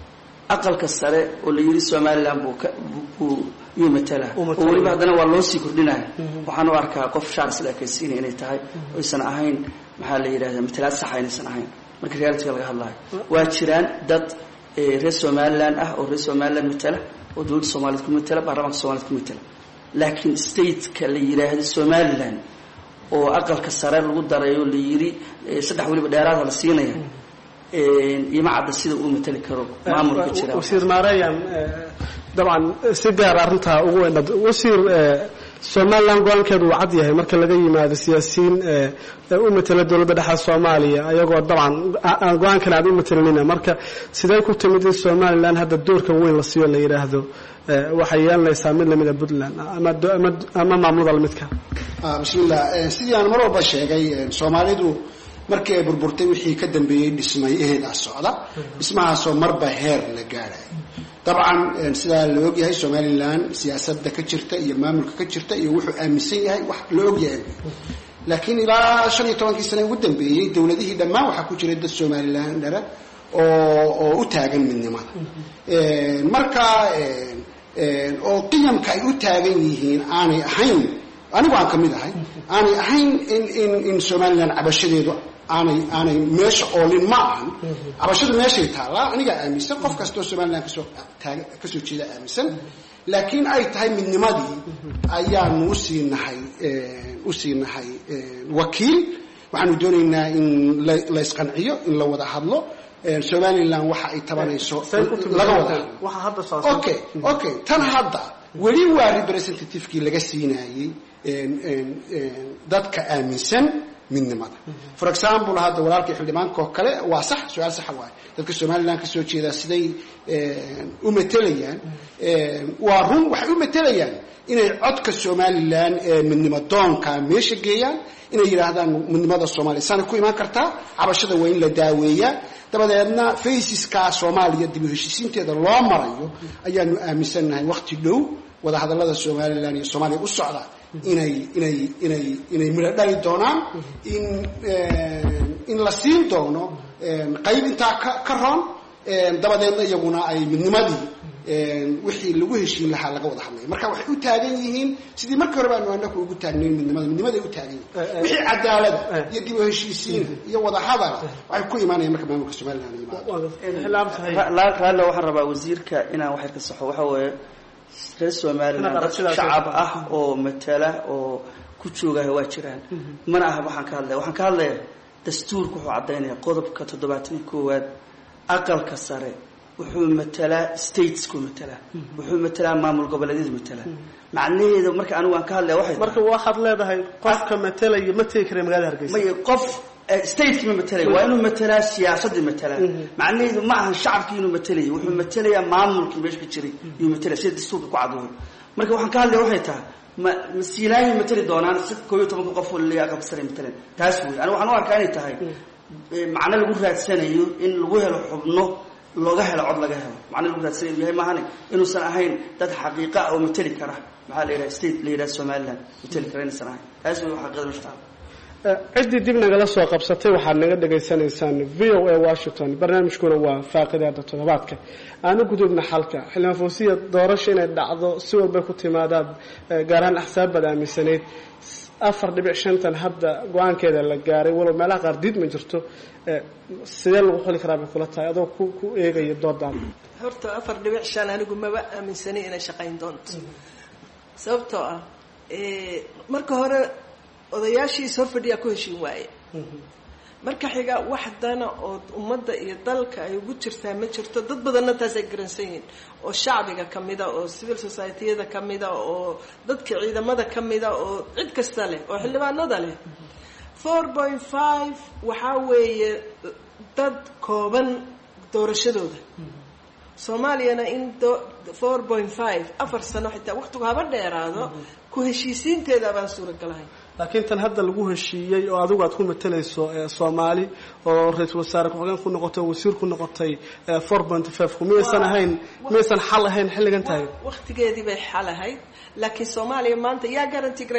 Speaker 13: aqalka sare oo la yidhi somalilan buu ka buu yuu matala oo weliba haddana waa loo sii kordhinaya waxaan u arkaa qof shaars la ekaysiinaya inay tahay oysan ahayn maxaa la yidhahda matalaad saxa inaysan ahayn marka realitiga laga hadlayo waa jiraan dad reer somalilan ah oo reer somalilan matala oo dowladda soomaaliyed ku matala baarlamaanka soomaaliyed ku matala laakiin stateka la yidhaahdo somalilan oo aqalka sare lagu darayo la yidhi saddex weliba dheeraada la siinaya ima cadda sida uu matali karo maamulka jira
Speaker 6: wasiir maareyan dabcan si gaar arrintaa ugu weyn wasiir somalilan go-aankeedu uu cad yahay marka laga yimaado siyaasiyiin u matala dowladda dhexe soomaaliya ayagoo dabcan aan go-aankan aad u matalinina marka sidee ku timid in somalilan hadda doorkan weyn la siiyo la yidhaahdo waxay yeelanaysaa mid lamida puntland ama maamulada lamidka
Speaker 11: bismillah sidii aan mar walba sheegay soomaalidu markii ay burburtay wixii ka dambeeyey dhismay eheedaa socda dhismahaasoo marba heer la gaadhay dabcan sidaa la ogyahay somalilan siyaasadda ka jirta iyo maamulka ka jirta iyo wuxuu aaminsan yahay wax la ogyahay laakiin ilaa shan iyo tobankii sane ugu dambeeyey dowladihii dhammaan waxaa ku jiray dad somalilan dhara oo oo u taagan midnimada marka oo qiyamka ay u taagan yihiin aanay ahayn anigu aan ka mid ahay aanay ahayn in in in somalilan cabashadeedu aanay aanay meesha oolin ma ahan cabashadu meeshay taallaa anigaa aaminsan qof kastoo somalilan kasoo taag kasoo jeeda aaminsan laakiin ay tahay midnimadii ayaanu usii nahay usii nahay wakiil waxaanu doonaynaa in la isqanciyo in la wada hadlo somalilan waxa ay tabanayso laga wada hadlo okay okay tan hadda weli waa representativekii laga siinayey dadka aaminsan midnimada for example hadda walaalkii xildhibaanka oo kale waa sax su-aal saxa waaye dadka somalilan kasoo jeeda siday u matelayaan waa run waxay u matelayaan inay codka somalilan midnimo doonka meesha geeyaan inay yidhaahdaan midnimada soomaaliya saana ku imaan kartaa cabashada waa in la daaweeyaa dabadeedna faciska soomaaliya dib u heshiisiinteeda loo marayo ayaanu aaminsannahay waqti dhow wadahadallada somalilan iyo soomaaliya u socda inay inay inay inay midho dhali doonaan in in la siin doono qayb intaa ka ka roon dabadeedna iyaguna ay midnimadii wixii lagu heshiin lahaa laga wada hadlaya marka waxay u taagan yihiin sidii markii hore baanu anaku ugu taagnayn midnimada midnimaday u taagan yihiin wixii cadaalada iyo dib u heshiisiina iyo wada hadala waxay ku imaanayaan marka maamulka somaliland
Speaker 13: raallo waxaan rabaa wasiirka inaan wax yar ka saxo waxa weeye reer somaliland dad shacab ah oo matala oo ku joogaha waa jiraan mana aha waxaan ka hadlaya waxaan ka hadlaya dastuurka wuxuu caddaynaya qodobka toddobaatan iyo koowaad aqalka sare wuxuu matalaa statesku matalaa wuxuu matalaa maamul goboleedyadu matalaa macnaheedu marka anigu aan ka hadlaya waxay
Speaker 6: marka waxaad leedahay qofka matalaya ma tegi kara magaalada hargeysa
Speaker 13: may qof stateki ma matalaya waa inuu matalaa siyaasadii matalaa macnaheedu ma ahan shacabkii inuu matalaya wuxuu matalayaa maamulkii meesha ka jiray yuu matalaya sida dastuurka ku cadooyo marka waxaan ka hadlaya waxay tahay ma masiilaayay matali doonaan si koob iyo tobanka qof oo laleeyahay aqalka sare matalan taas wey aniga waxaan u arkaa inay tahay macno lagu raadsanayo in lagu helo xubno looga helo cod laga helo macno lagu raadsanayo yahay maahane inuusan ahayn dad xaqiiqa oo matali kara maxaa la yidhaha state la yidhaha somaliland matali kara inaysan ahayn taas wey xaqiiqada meesha taala
Speaker 6: ciddii dib nagala soo qabsatay waxaad naga dhagaysanaysaan v o a washington barnaamijkuna waa faaqidaada toddobaadka aanu gudubna xalka xildhibaan foosiya doorasho inay dhacdo si walbay ku timaadaad gaar ahaan axsaabbaad aaminsanayd afar dhibic shantan hadda go-aankeeda la gaaray walow meelaha qaar diid ma jirto sidee lagu xuli karaa bay kula tahay adoo ku ku eegaya doodaan
Speaker 12: horta afar dhibic shan anigu maba aaminsanay inay shaqayn doonto sababtoo ah marka hore odayaashiis hor fadhiyaa ku heshiin waaye marka xiga wax dana oo ummadda iyo dalka ay ugu jirtaa ma jirto dad badanna taas ay garansan yihiin oo shacbiga ka mida oo civil society-yada ka mida oo dadka ciidamada ka mida oo cid kasta leh oo xildhibaanada leh four point five waxaa weeye dad kooban doorashadooda soomaaliyana in four point five afar sano xitaa waqtigu haba dheeraado ku heshiisiinteeda baan suuragalahay
Speaker 6: laakiin tan hadda lagu heshiiyey oo adigu aad ku matalayso soomaali oo ra-iisul wasaare ku-xigeen ku noqotay oo wasiir ku noqotay four point five ku miyaysan ahayn miyaysan xal ahayn xilligan tahay
Speaker 12: waqtigeedii bay xal ahayd laakiin soomaaliya maanta yaa garanti garay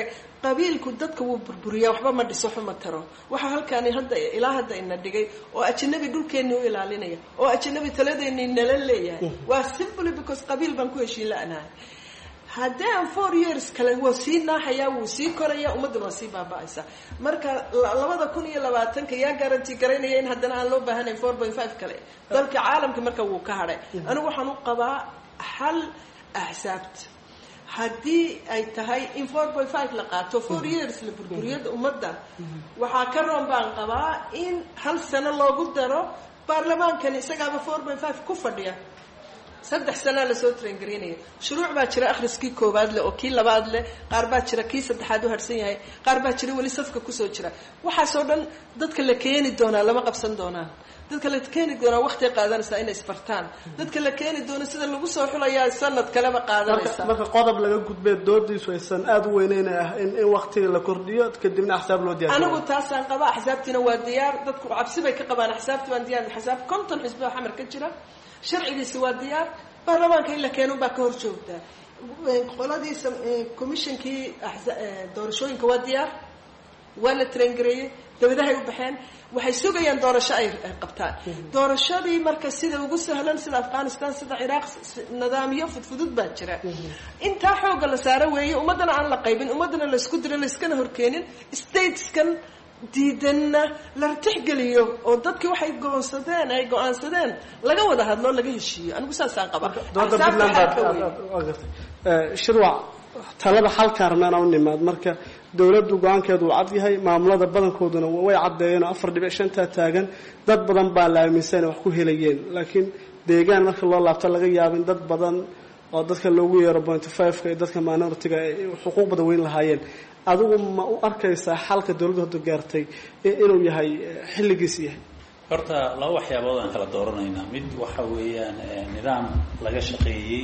Speaker 12: qabiilku dadka wuu burburiyaa waxba ma dhiso waxba ma taro waxaa halkaani hadda ilaa hadda ina dhigay oo ajanabi dhulkeenni u ilaalinaya oo ajanabi taladeeni nala leeyahay waa simply because qabiil baan ku heshiin la-nahay haddii aan four years kale waa sii naaxayaa wuu sii koraya ummadduna waa sii baaba-aysa marka labada kun iyo labaatanka yaa garanti garaynaya in haddana aan loo baahanayn four point five kale dalka caalamka marka wuu ka hadhay anigu waxaan u qabaa xal axsaabta haddii ay tahay in four point five la qaato four years la burburiyada ummadda waxaa ka roon baan qabaa in hal sano loogu daro baarlamaankani isagaaba four point five ku fadhiya saddex sanaa lasoo traingaraynaya shuruuc baa jira akhriskii koowaad leh oo kii labaad leh qaar baa jira kii saddexaad u harsan yahay qaar baa jira weli safka kusoo jira waxaasoo dhan dadka la keeni doonaa lama qabsan doonaan dadka la keeni doonaa waqtiay qaadanaysaa inay isbartaan dadka la keeni doono sida lagu soo xulayaa sanad kaleba qaadanaysa
Speaker 6: marka qodob laga gudbee doodiisu aysan aada u weyneyn ah in in waqtiga la kordhiyo kadibna axsaab loo diyaar
Speaker 12: anigu taasaan qaba axsaabtiina waa diyaar dadku cabsi bay ka qabaan axsaabti baan diyaar axsaab konton xisboo xamar ka jira sharcigiisi waa diyaar baarlamaanka in la keenun baa ka hor joogtaa qoladiisa commissionkii doorashooyinka waa diyaar waa la traingareeyey dawladahay u baxeen waxay sugayaan doorasho ay qabtaan doorashadii marka sida ugu sahlan sida afghanistan sida ciraaq nidaamyo fudfudud baa jira intaa xooga la saaro weeye ummaddana aan la qaybin ummaddana laysku diro layskana horkeenin stateskan diidanna la tixgeliyo oo dadkii waxay goonsadeen ay go-aansadeen laga wada hadlo laga heshiiyo anigu saasaan qaba
Speaker 6: shirwac talada xalkaan rabna inaan u nimaad marka dowladdu go-aankeedu uu cad yahay maamulada badankooduna way caddeeyeen oo afar dhibic shantaa taagan dad badan baa la aaminsan inay wax ku helayeen laakiin deegaan marka loo laabto laga yaabo in dad badan oo dadka loogu yeero pointy five-ka iyo dadka minority-ga ay xuquuq badan weyn lahaayeen adigu ma u arkaysaa xalka dowladdu hadda gaartay inuu yahay xilligiis yahay
Speaker 14: horta laba waxyaabood aan kala dooranaynaa mid waxa weeyaan nidaam laga shaqeeyey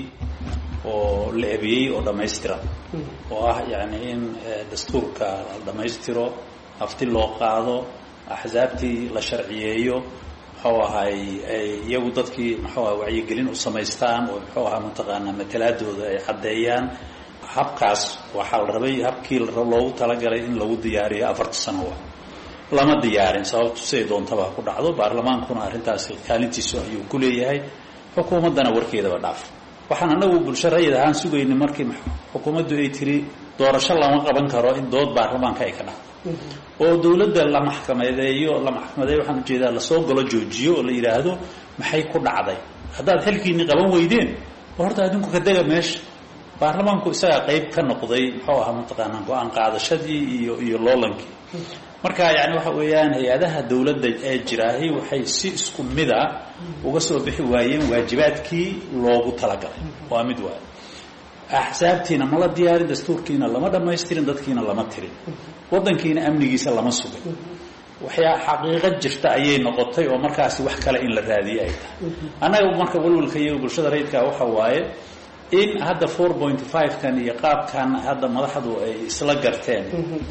Speaker 14: oo la ebiyey oo dhammaystiran oo ah yacni in dastuurka la dhammaystiro hafti loo qaado axsaabtii la sharciyeeyo muxuu ahay ay iyagu dadkii muxuu aha wacyigelin u samaystaan oo muxuu ahaa mataqaanaa matalaadooda ay caddeeyaan habkaas waxaa la rabay habkii loogu talagalay in lagu diyaariyo afarta sano wa lama diyaarin sababtu siday doontaba ku dhacdo baarlamaankuna arrintaasi kaalintiisu ayuu ku leeyahay xukuumaddana warkeedaba dhaaf waxaan anagu bulsho rayid ahaan sugaynay markii xukuumaddu ay tiri doorasho lama qaban karo in dood baarlamaanka ay ka dhacdo oo dowladda la maxkamadeeyo la maxkamadeeyo waxaan ujeedaa lasoo galo joojiyo oo la yidhaahdo maxay ku dhacday haddaad xilkiinii qaban weydeen horta adinku ka dega meesha baarlamaanku isagaa qayb ka noqday muxuu ahaa mataqaanaa go-aan qaadashadii iyo iyo loolankii marka yani waxa weeyaan hay-adaha dowladda ee jiraahi waxay si isku mida uga soo bixi waayeen waajibaadkii loogu talagalay waa mid waay axsaabtiina mala diyaarin dastuurkiina lama dhammaystirin dadkiina lama tirin waddankiina amnigiisa lama sugin waxyaa xaqiiqo jirta ayay noqotay oo markaasi wax kale in la raadiye ay tahay annaga marka walwalka iyo bulshada rayidka waxa waaye in hadda four point five kan iyo qaabkan hadda madaxdu ay isla garteen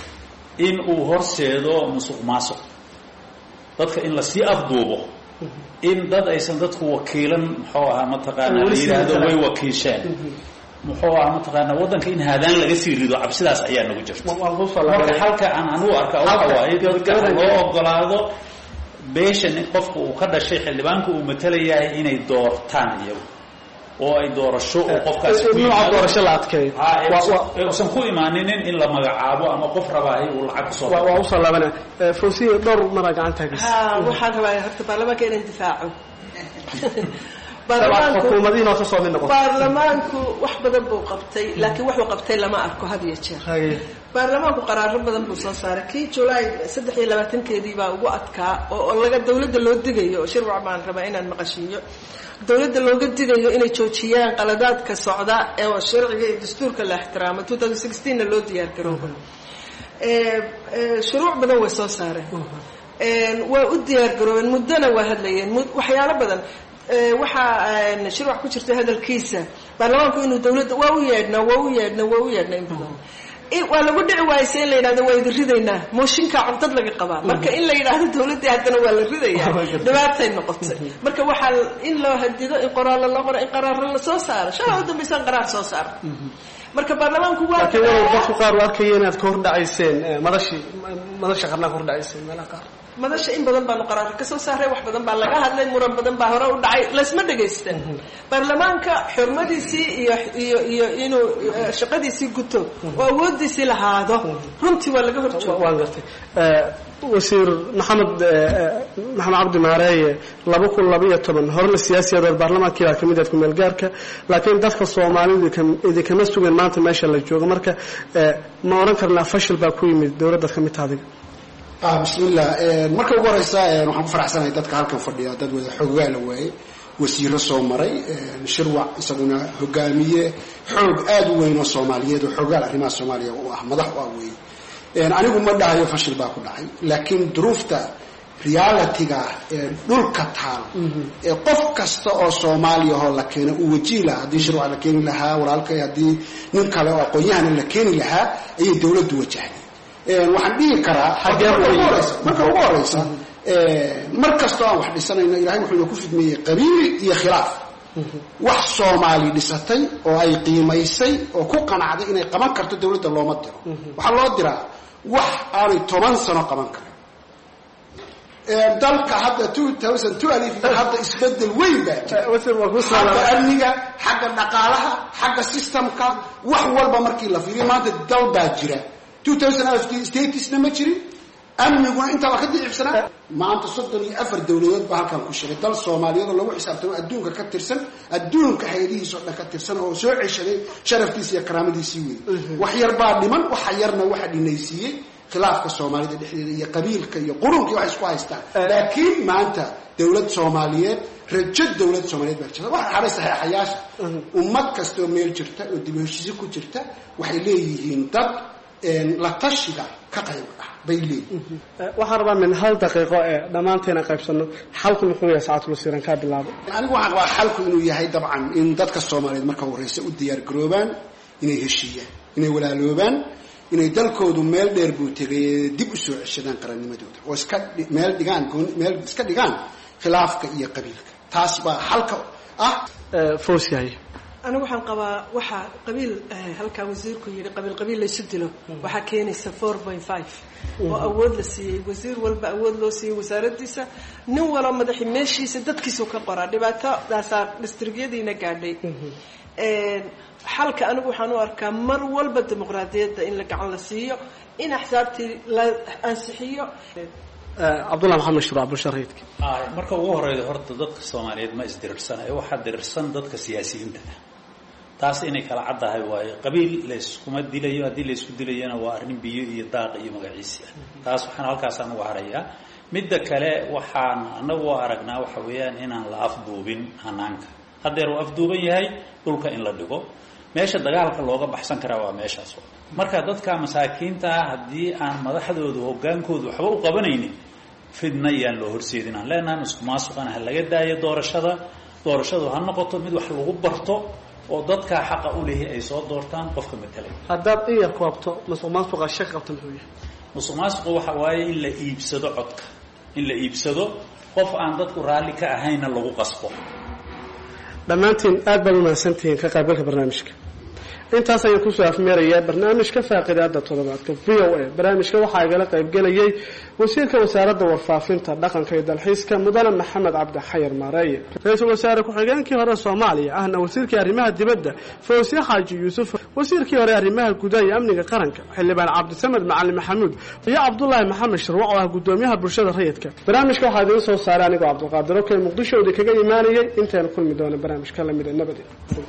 Speaker 14: in uu horseedo musuq maasuq dadka in lasii afduubo in dad aysan dadku wakiilan muxuu ahaa mataqaanaa la yidhaahdo way wakiisheen muxuu ahaa mataqaanaa waddanka in haadaan laga sii rido cabsidaas ayaa nagu jirta marka halka aan anugu arka waxa waaye dadka loo ogolaado beeshan qofka uu ka dhashay xildhibaanka uu matalayahay inay doortaan iyagu oo ay doorasho oo qofkaasi
Speaker 6: nooca doorasho la adkeeyo
Speaker 14: usan ku imaaninin in la magacaabo ama qof rabaahay uu lacag kusoo
Speaker 6: waa usoo laabanaya fawsiya dhowr maraa gacanta hagis
Speaker 12: ha waxaan rabaa horta baarlamaanka inaan difaaco
Speaker 6: xukuumadiin oo kasoo mid noqoto
Speaker 12: baarlamaanku wax badan buu qabtay laakiin wuxuu qabtay lama arko had iyo jeer baarlamaanku qaraaro badan buu soo saaray kii julaay saddex iyo labaatankeedii baa ugu adkaa oo laga dawladda loo digayo shirwac baan rabaa inaan maqashiiyo dawladda looga digayo inay joojiyaan qaladaadka socda ee sharciga iyo dastuurka la ixtiraamo two thousand sixteenna loo diyaar garooba shuruuc badan way soo saareen waa u diyaar garoobeen muddona waa hadlayeen waxyaalo badan waxaa shirwac ku jirta hadalkiisa baarlamaanku inuu dawladda waa u yeedhnaa waa u yeedhnaa waa u yeedhnaa in badan waa lagu dhici waayse in la yidhahdo waa idin ridaynaa mooshinkaa codad laga qabaa marka in la yidhaahdo dawladdii haddana waa la ridayaa dhibaatay noqotay marka waxaa in loo hadido in qoraallo loo qoro in qaraarro la soo saaro shalaa u dambaysaan qaraar soo saara marka baarlamaanku waa
Speaker 6: laakiin walow dadku qaar u arkaya inaad ka hordhacayseen madashii madasha qarnaa ka hordhacayseen meelaha qaar
Speaker 12: madasha in badan baanu qaraar ka soo saaray wax badan baa laga hadlay muran badan baa hore u dhacay laysma dhagaystan baarlamaanka xurmadiisii iyo iyo iyo inuu shaqadiisii guto oo awoodiisii lahaado runtii waa laga horjooga
Speaker 6: waan gartay wasiir maxamed maxamed cabdi maareeye laba kun labaiyo toban horena siyaasiyadood baarlamaankii baa kamid ahed kumeel gaarka laakiin dadka soomaalidu idinkama sugan maanta meesha la joogo marka ma odhan karnaa fashil baa ku yimid dowladdaad ka mid taha adiga
Speaker 11: bismillah marka ugu horeysa waxaan ku faraxsanahay dadka halkan fadhiya dad wada xoogaa la waayey wasiiro soo maray shirwac isaguna hogaamiye xoog aada u weyn oo soomaaliyeed oo xoogaal arrimaha soomaaliya u ah madax u ah weeye anigu ma dhahayo fashil baa ku dhacay laakiin duruufta realitiga ee dhulka taal ee qof kasta oo soomaaliya oo la keena uu wajihi lahaa haddii shirwac la keeni lahaa walaalkay haddii nin kale oo aqoon-yahana la keeni lahaa ayay dowladdu wajahday waxaan dhihi karaa marka ugu horeysa mar kastoo aan wax dhisanayno ilahay wuxuu ku fidmeeyey qabiil iyo khilaaf wax soomaali dhisatay oo ay qiimaysay oo ku qanacday inay qaban karto dowladda looma diro waxaa loo diraa wax aanay toban sano qaban karin dalka hadda hadda isbedel weyn baa jira xagga amniga xagga dhaqaalaha xagga systemka wax walba markii la fiiriyo maanta dal baa jira statusna ma jirin amniguna intaaba ka dicibsanaa maanta soddon iyo afar dowladood baa halkan ku shiray dal soomaaliyeed oo lagu xisaabtamo adduunka ka tirsan adduunka hay-adihiis oo dhan ka tirsan oo soo ceshaday sharaftiisi iyo karaamadiisii wey wax yar baa dhiman waxa yarna waxa dhinaysiiyey khilaafka soomaalida dhexdeeda iyo qabiilka iyo qurunka waxay isku haystaan laakiin maanta dowlad soomaaliyeed rajo dowlad soomaaliyeed baa jirta waxa haray saxeexayaasha ummad kastaoo meel jirta oo dib heshiisi ku jirta waxay leeyihiin dad la tashiga ka qayb ah bay leeyihiin
Speaker 6: waxaan rabaa min hal daqiiqo ee dhammaanteena qaybsano xalku muxuu yahay saacatul wasiiran kaa bilaabo
Speaker 11: anigu waxaan qabaa xalku inuu yahay dabcan in dadka soomaaliyeed marka horeysa u diyaar garoobaan inay heshiiyaan inay walaaloobaan inay dalkoodu meel dheer buu tegay dib u soo ceshadaan qarannimadooda oo iska meel dhigaan meel iska dhigaan khilaafka iyo qabiilka taas baa xalka ah
Speaker 6: foosyahay
Speaker 12: anigu waxaan qabaa waxaa qabiil halkaa wasiirku yidhi qabiil qabiil laysu dilo waxaa keenaysa four point five oo awood la siiyey wasiir walba awood loo siiyey wasaaradiisa nin walo madaxi meeshiisa dadkiisu ka qoraa dhibaatadaasaa distrigyadiina gaadhay xalka anigu waxaan u arkaa mar walba dimuqraadiyadda in la gacan la siiyo in axsaabtii la ansixiyo
Speaker 6: cabdullah maxamed shuruuc bulshareedka
Speaker 14: marka ugu horeyda horta dadka soomaaliyeed ma isdirirsanayo waxaa dirirsan dadka siyaasiyiinta ah taas inay kala caddahay waayo qabiil layskuma dilayo haddii laysku dilayona waa arrin biyo iyo daaq iyo magaciisi ah taas waxaan halkaasaan uga harayaa midda kale waxaan anagu aragnaa waxa weeyaan inaan la afduubin hanaanka haddeer uu afduuban yahay dhulka in la dhigo meesha dagaalka looga baxsan karaa waa meeshaas marka dadka masaakiinta ah haddii aan madaxdoodu hogaankoodu waxba u qabanaynin fidna yaan loo horseedin aan leenahan isku maasuqana ha laga daayo doorashada doorashadu ha noqoto mid wax lagu barto oo dadkaa xaqa u lehi ay soo doortaan qofka matalay
Speaker 6: haddaad in yar koobto musuq maasuqa shaq qabta muxuu yahay
Speaker 14: musuq maasuqu waxa waaye in la iibsado codka in la iibsado qof aan dadku raalli ka ahaynna lagu qasbo
Speaker 6: dhammaantiin aad baad umahadsantihiin ka qaybgalka barnaamijka intaas ayaan kusoo afmeerayaa barnaamijka faaqidaada toddobaadka v o a barnaamijka waxaa igala qaybgelayay wasiirka wasaaradda warfaafinta dhaqanka iyo dalxiiska mudane maxamed cabdi xayar maareeye ra-iisul wasaare ku-xigeenkii hore soomaaliya ahna wasiirkii arrimaha dibadda fawsiye xaaji yuusuf wasiirkii hore arrimaha gudaha iyo amniga qaranka xildhibaan cabdisamed macalin maxamuud iyo cabdulaahi maxamed shirwac oo ah gudoomiyaha bulshada rayidka barnaamijka waxaa idiin soo saaray anigoo cabdulqaadir okey muqdisho idin kaga imaanayay intaynu kulmi doono barnaamijka lamida nabadi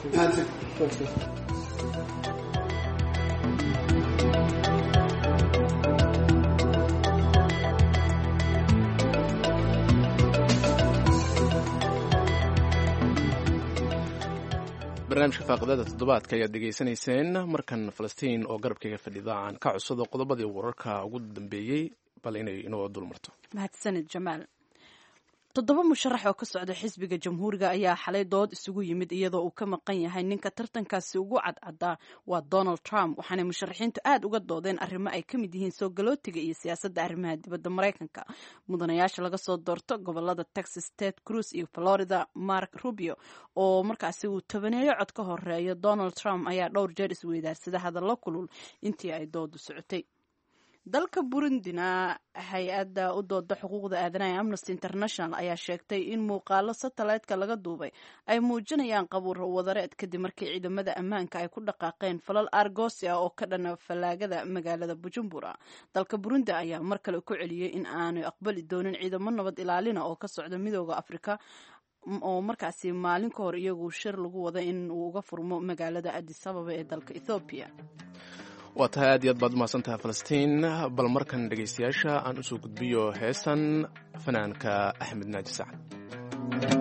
Speaker 2: barnaamijka faaqidada toddobaadka ayaad dhegaysanayseen markan falastiin oo garabkayga fadhida aan ka codsado qodobadii wararka ugu dambeeyey bal inay inoo dul marto
Speaker 1: mahadsanid jamaal toddoba musharax oo ka socda xisbiga jamhuuriga ayaa xalay dood isugu yimid iyadoo uu ka maqan yahay ninka tartankaasi ugu cadcadaa waa donald trump waxaanay musharaxiintu aad uga doodeen arrimo ay ka mid yihiin soo galootiga iyo siyaasadda arrimaha dibadda maraykanka mudanayaasha laga soo doorto gobolada texas ted cruz iyo florida mark rubio oo markaasi uu tobaneeyo cod ka horeeyo donald trump ayaa dhowr jeer isweydaarsada hadallo kulul intii ay doodu socotay dalka burundina hay-adda u dooda xuquuqda aadanaha amnesty international ayaa sheegtay in muuqaalo satellite-ka laga duubay ay muujinayaan qabuur wadareed kadib markii ciidamada ammaanka ay ku dhaqaaqeen falal argosi ah oo ka dhana fallaagada magaalada bujumbura dalka burundi ayaa mar kale ku celiyey in aanay aqbali doonin ciidamo nabad ilaalina oo ka socda midooda afrika oo markaasi maalin ka hor iyagu shir lagu wada in uu uga furmo magaalada adis ababa ee dalka ethoobiya
Speaker 2: waa tahay aad iyo aad baad umahadsan tahay falastiin bal markan dhegaystayaasha aan usoo gudbiyo heesan fanaanka axmed naaji sacad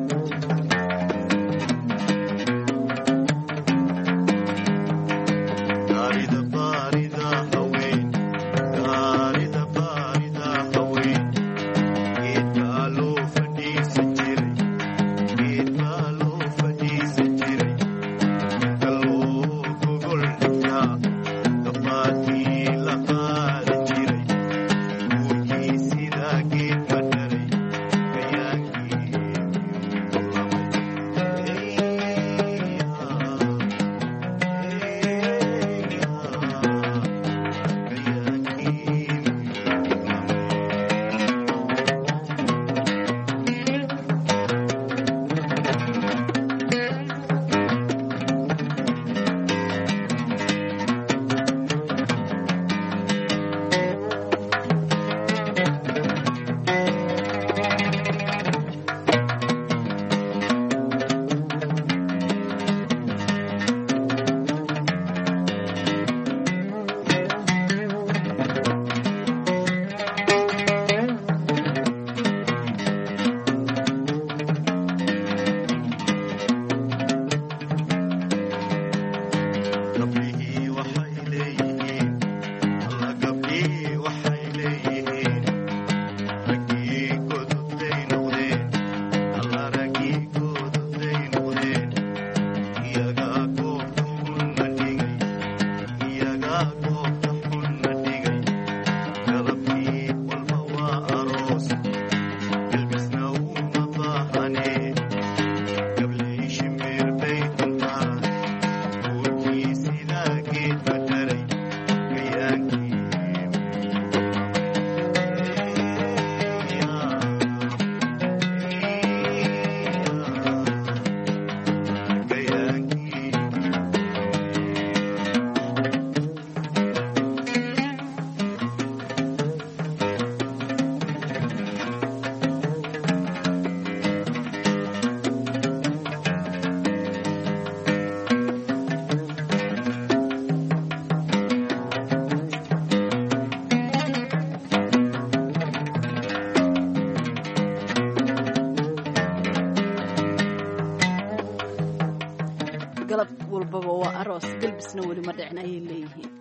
Speaker 1: galab walbaba waa aroos galbisna weli ma dhicin ayay leeyihiin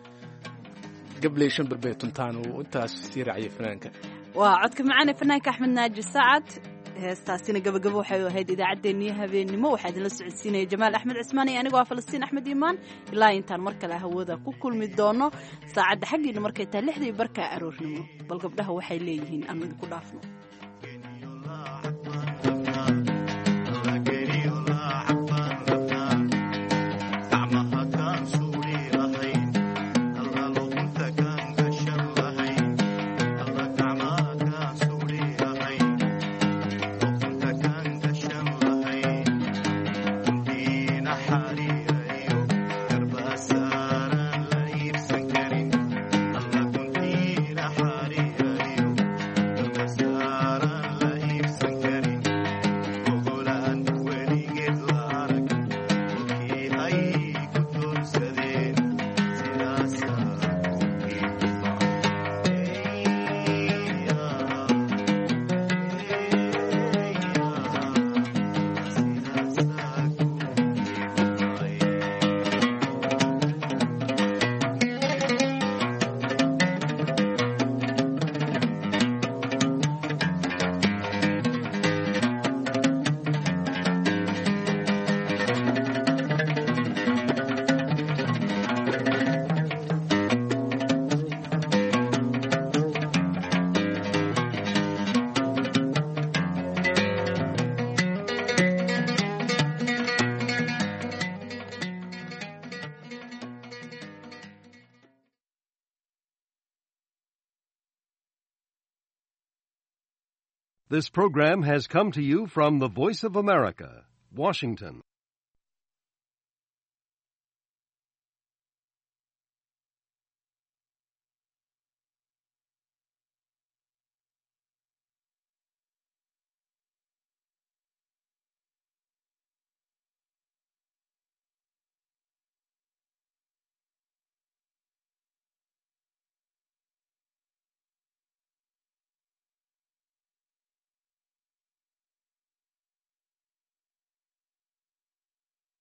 Speaker 2: gabley shan berbee tuntaan uu intaas sii raaciyay fanaanka
Speaker 1: waa codka macaane fanaanka axmed naaji sacad heestaasina gabagabo waxay ahayd idaacaddeenniyo habeennimo waxaa idinla socodsiinaya jamaal axmed cismaan iyo anigoo ah falastiin axmed iimaan ilaa intaan mar kale hawada ku kulmi doono saacadda xaggiina markay tahay lixdii barkaa aroornimo bal gabdhaha waxay leeyihiin aan idinku dhaafno
Speaker 15: Sara This program has come to you from the Voice of America, Washington.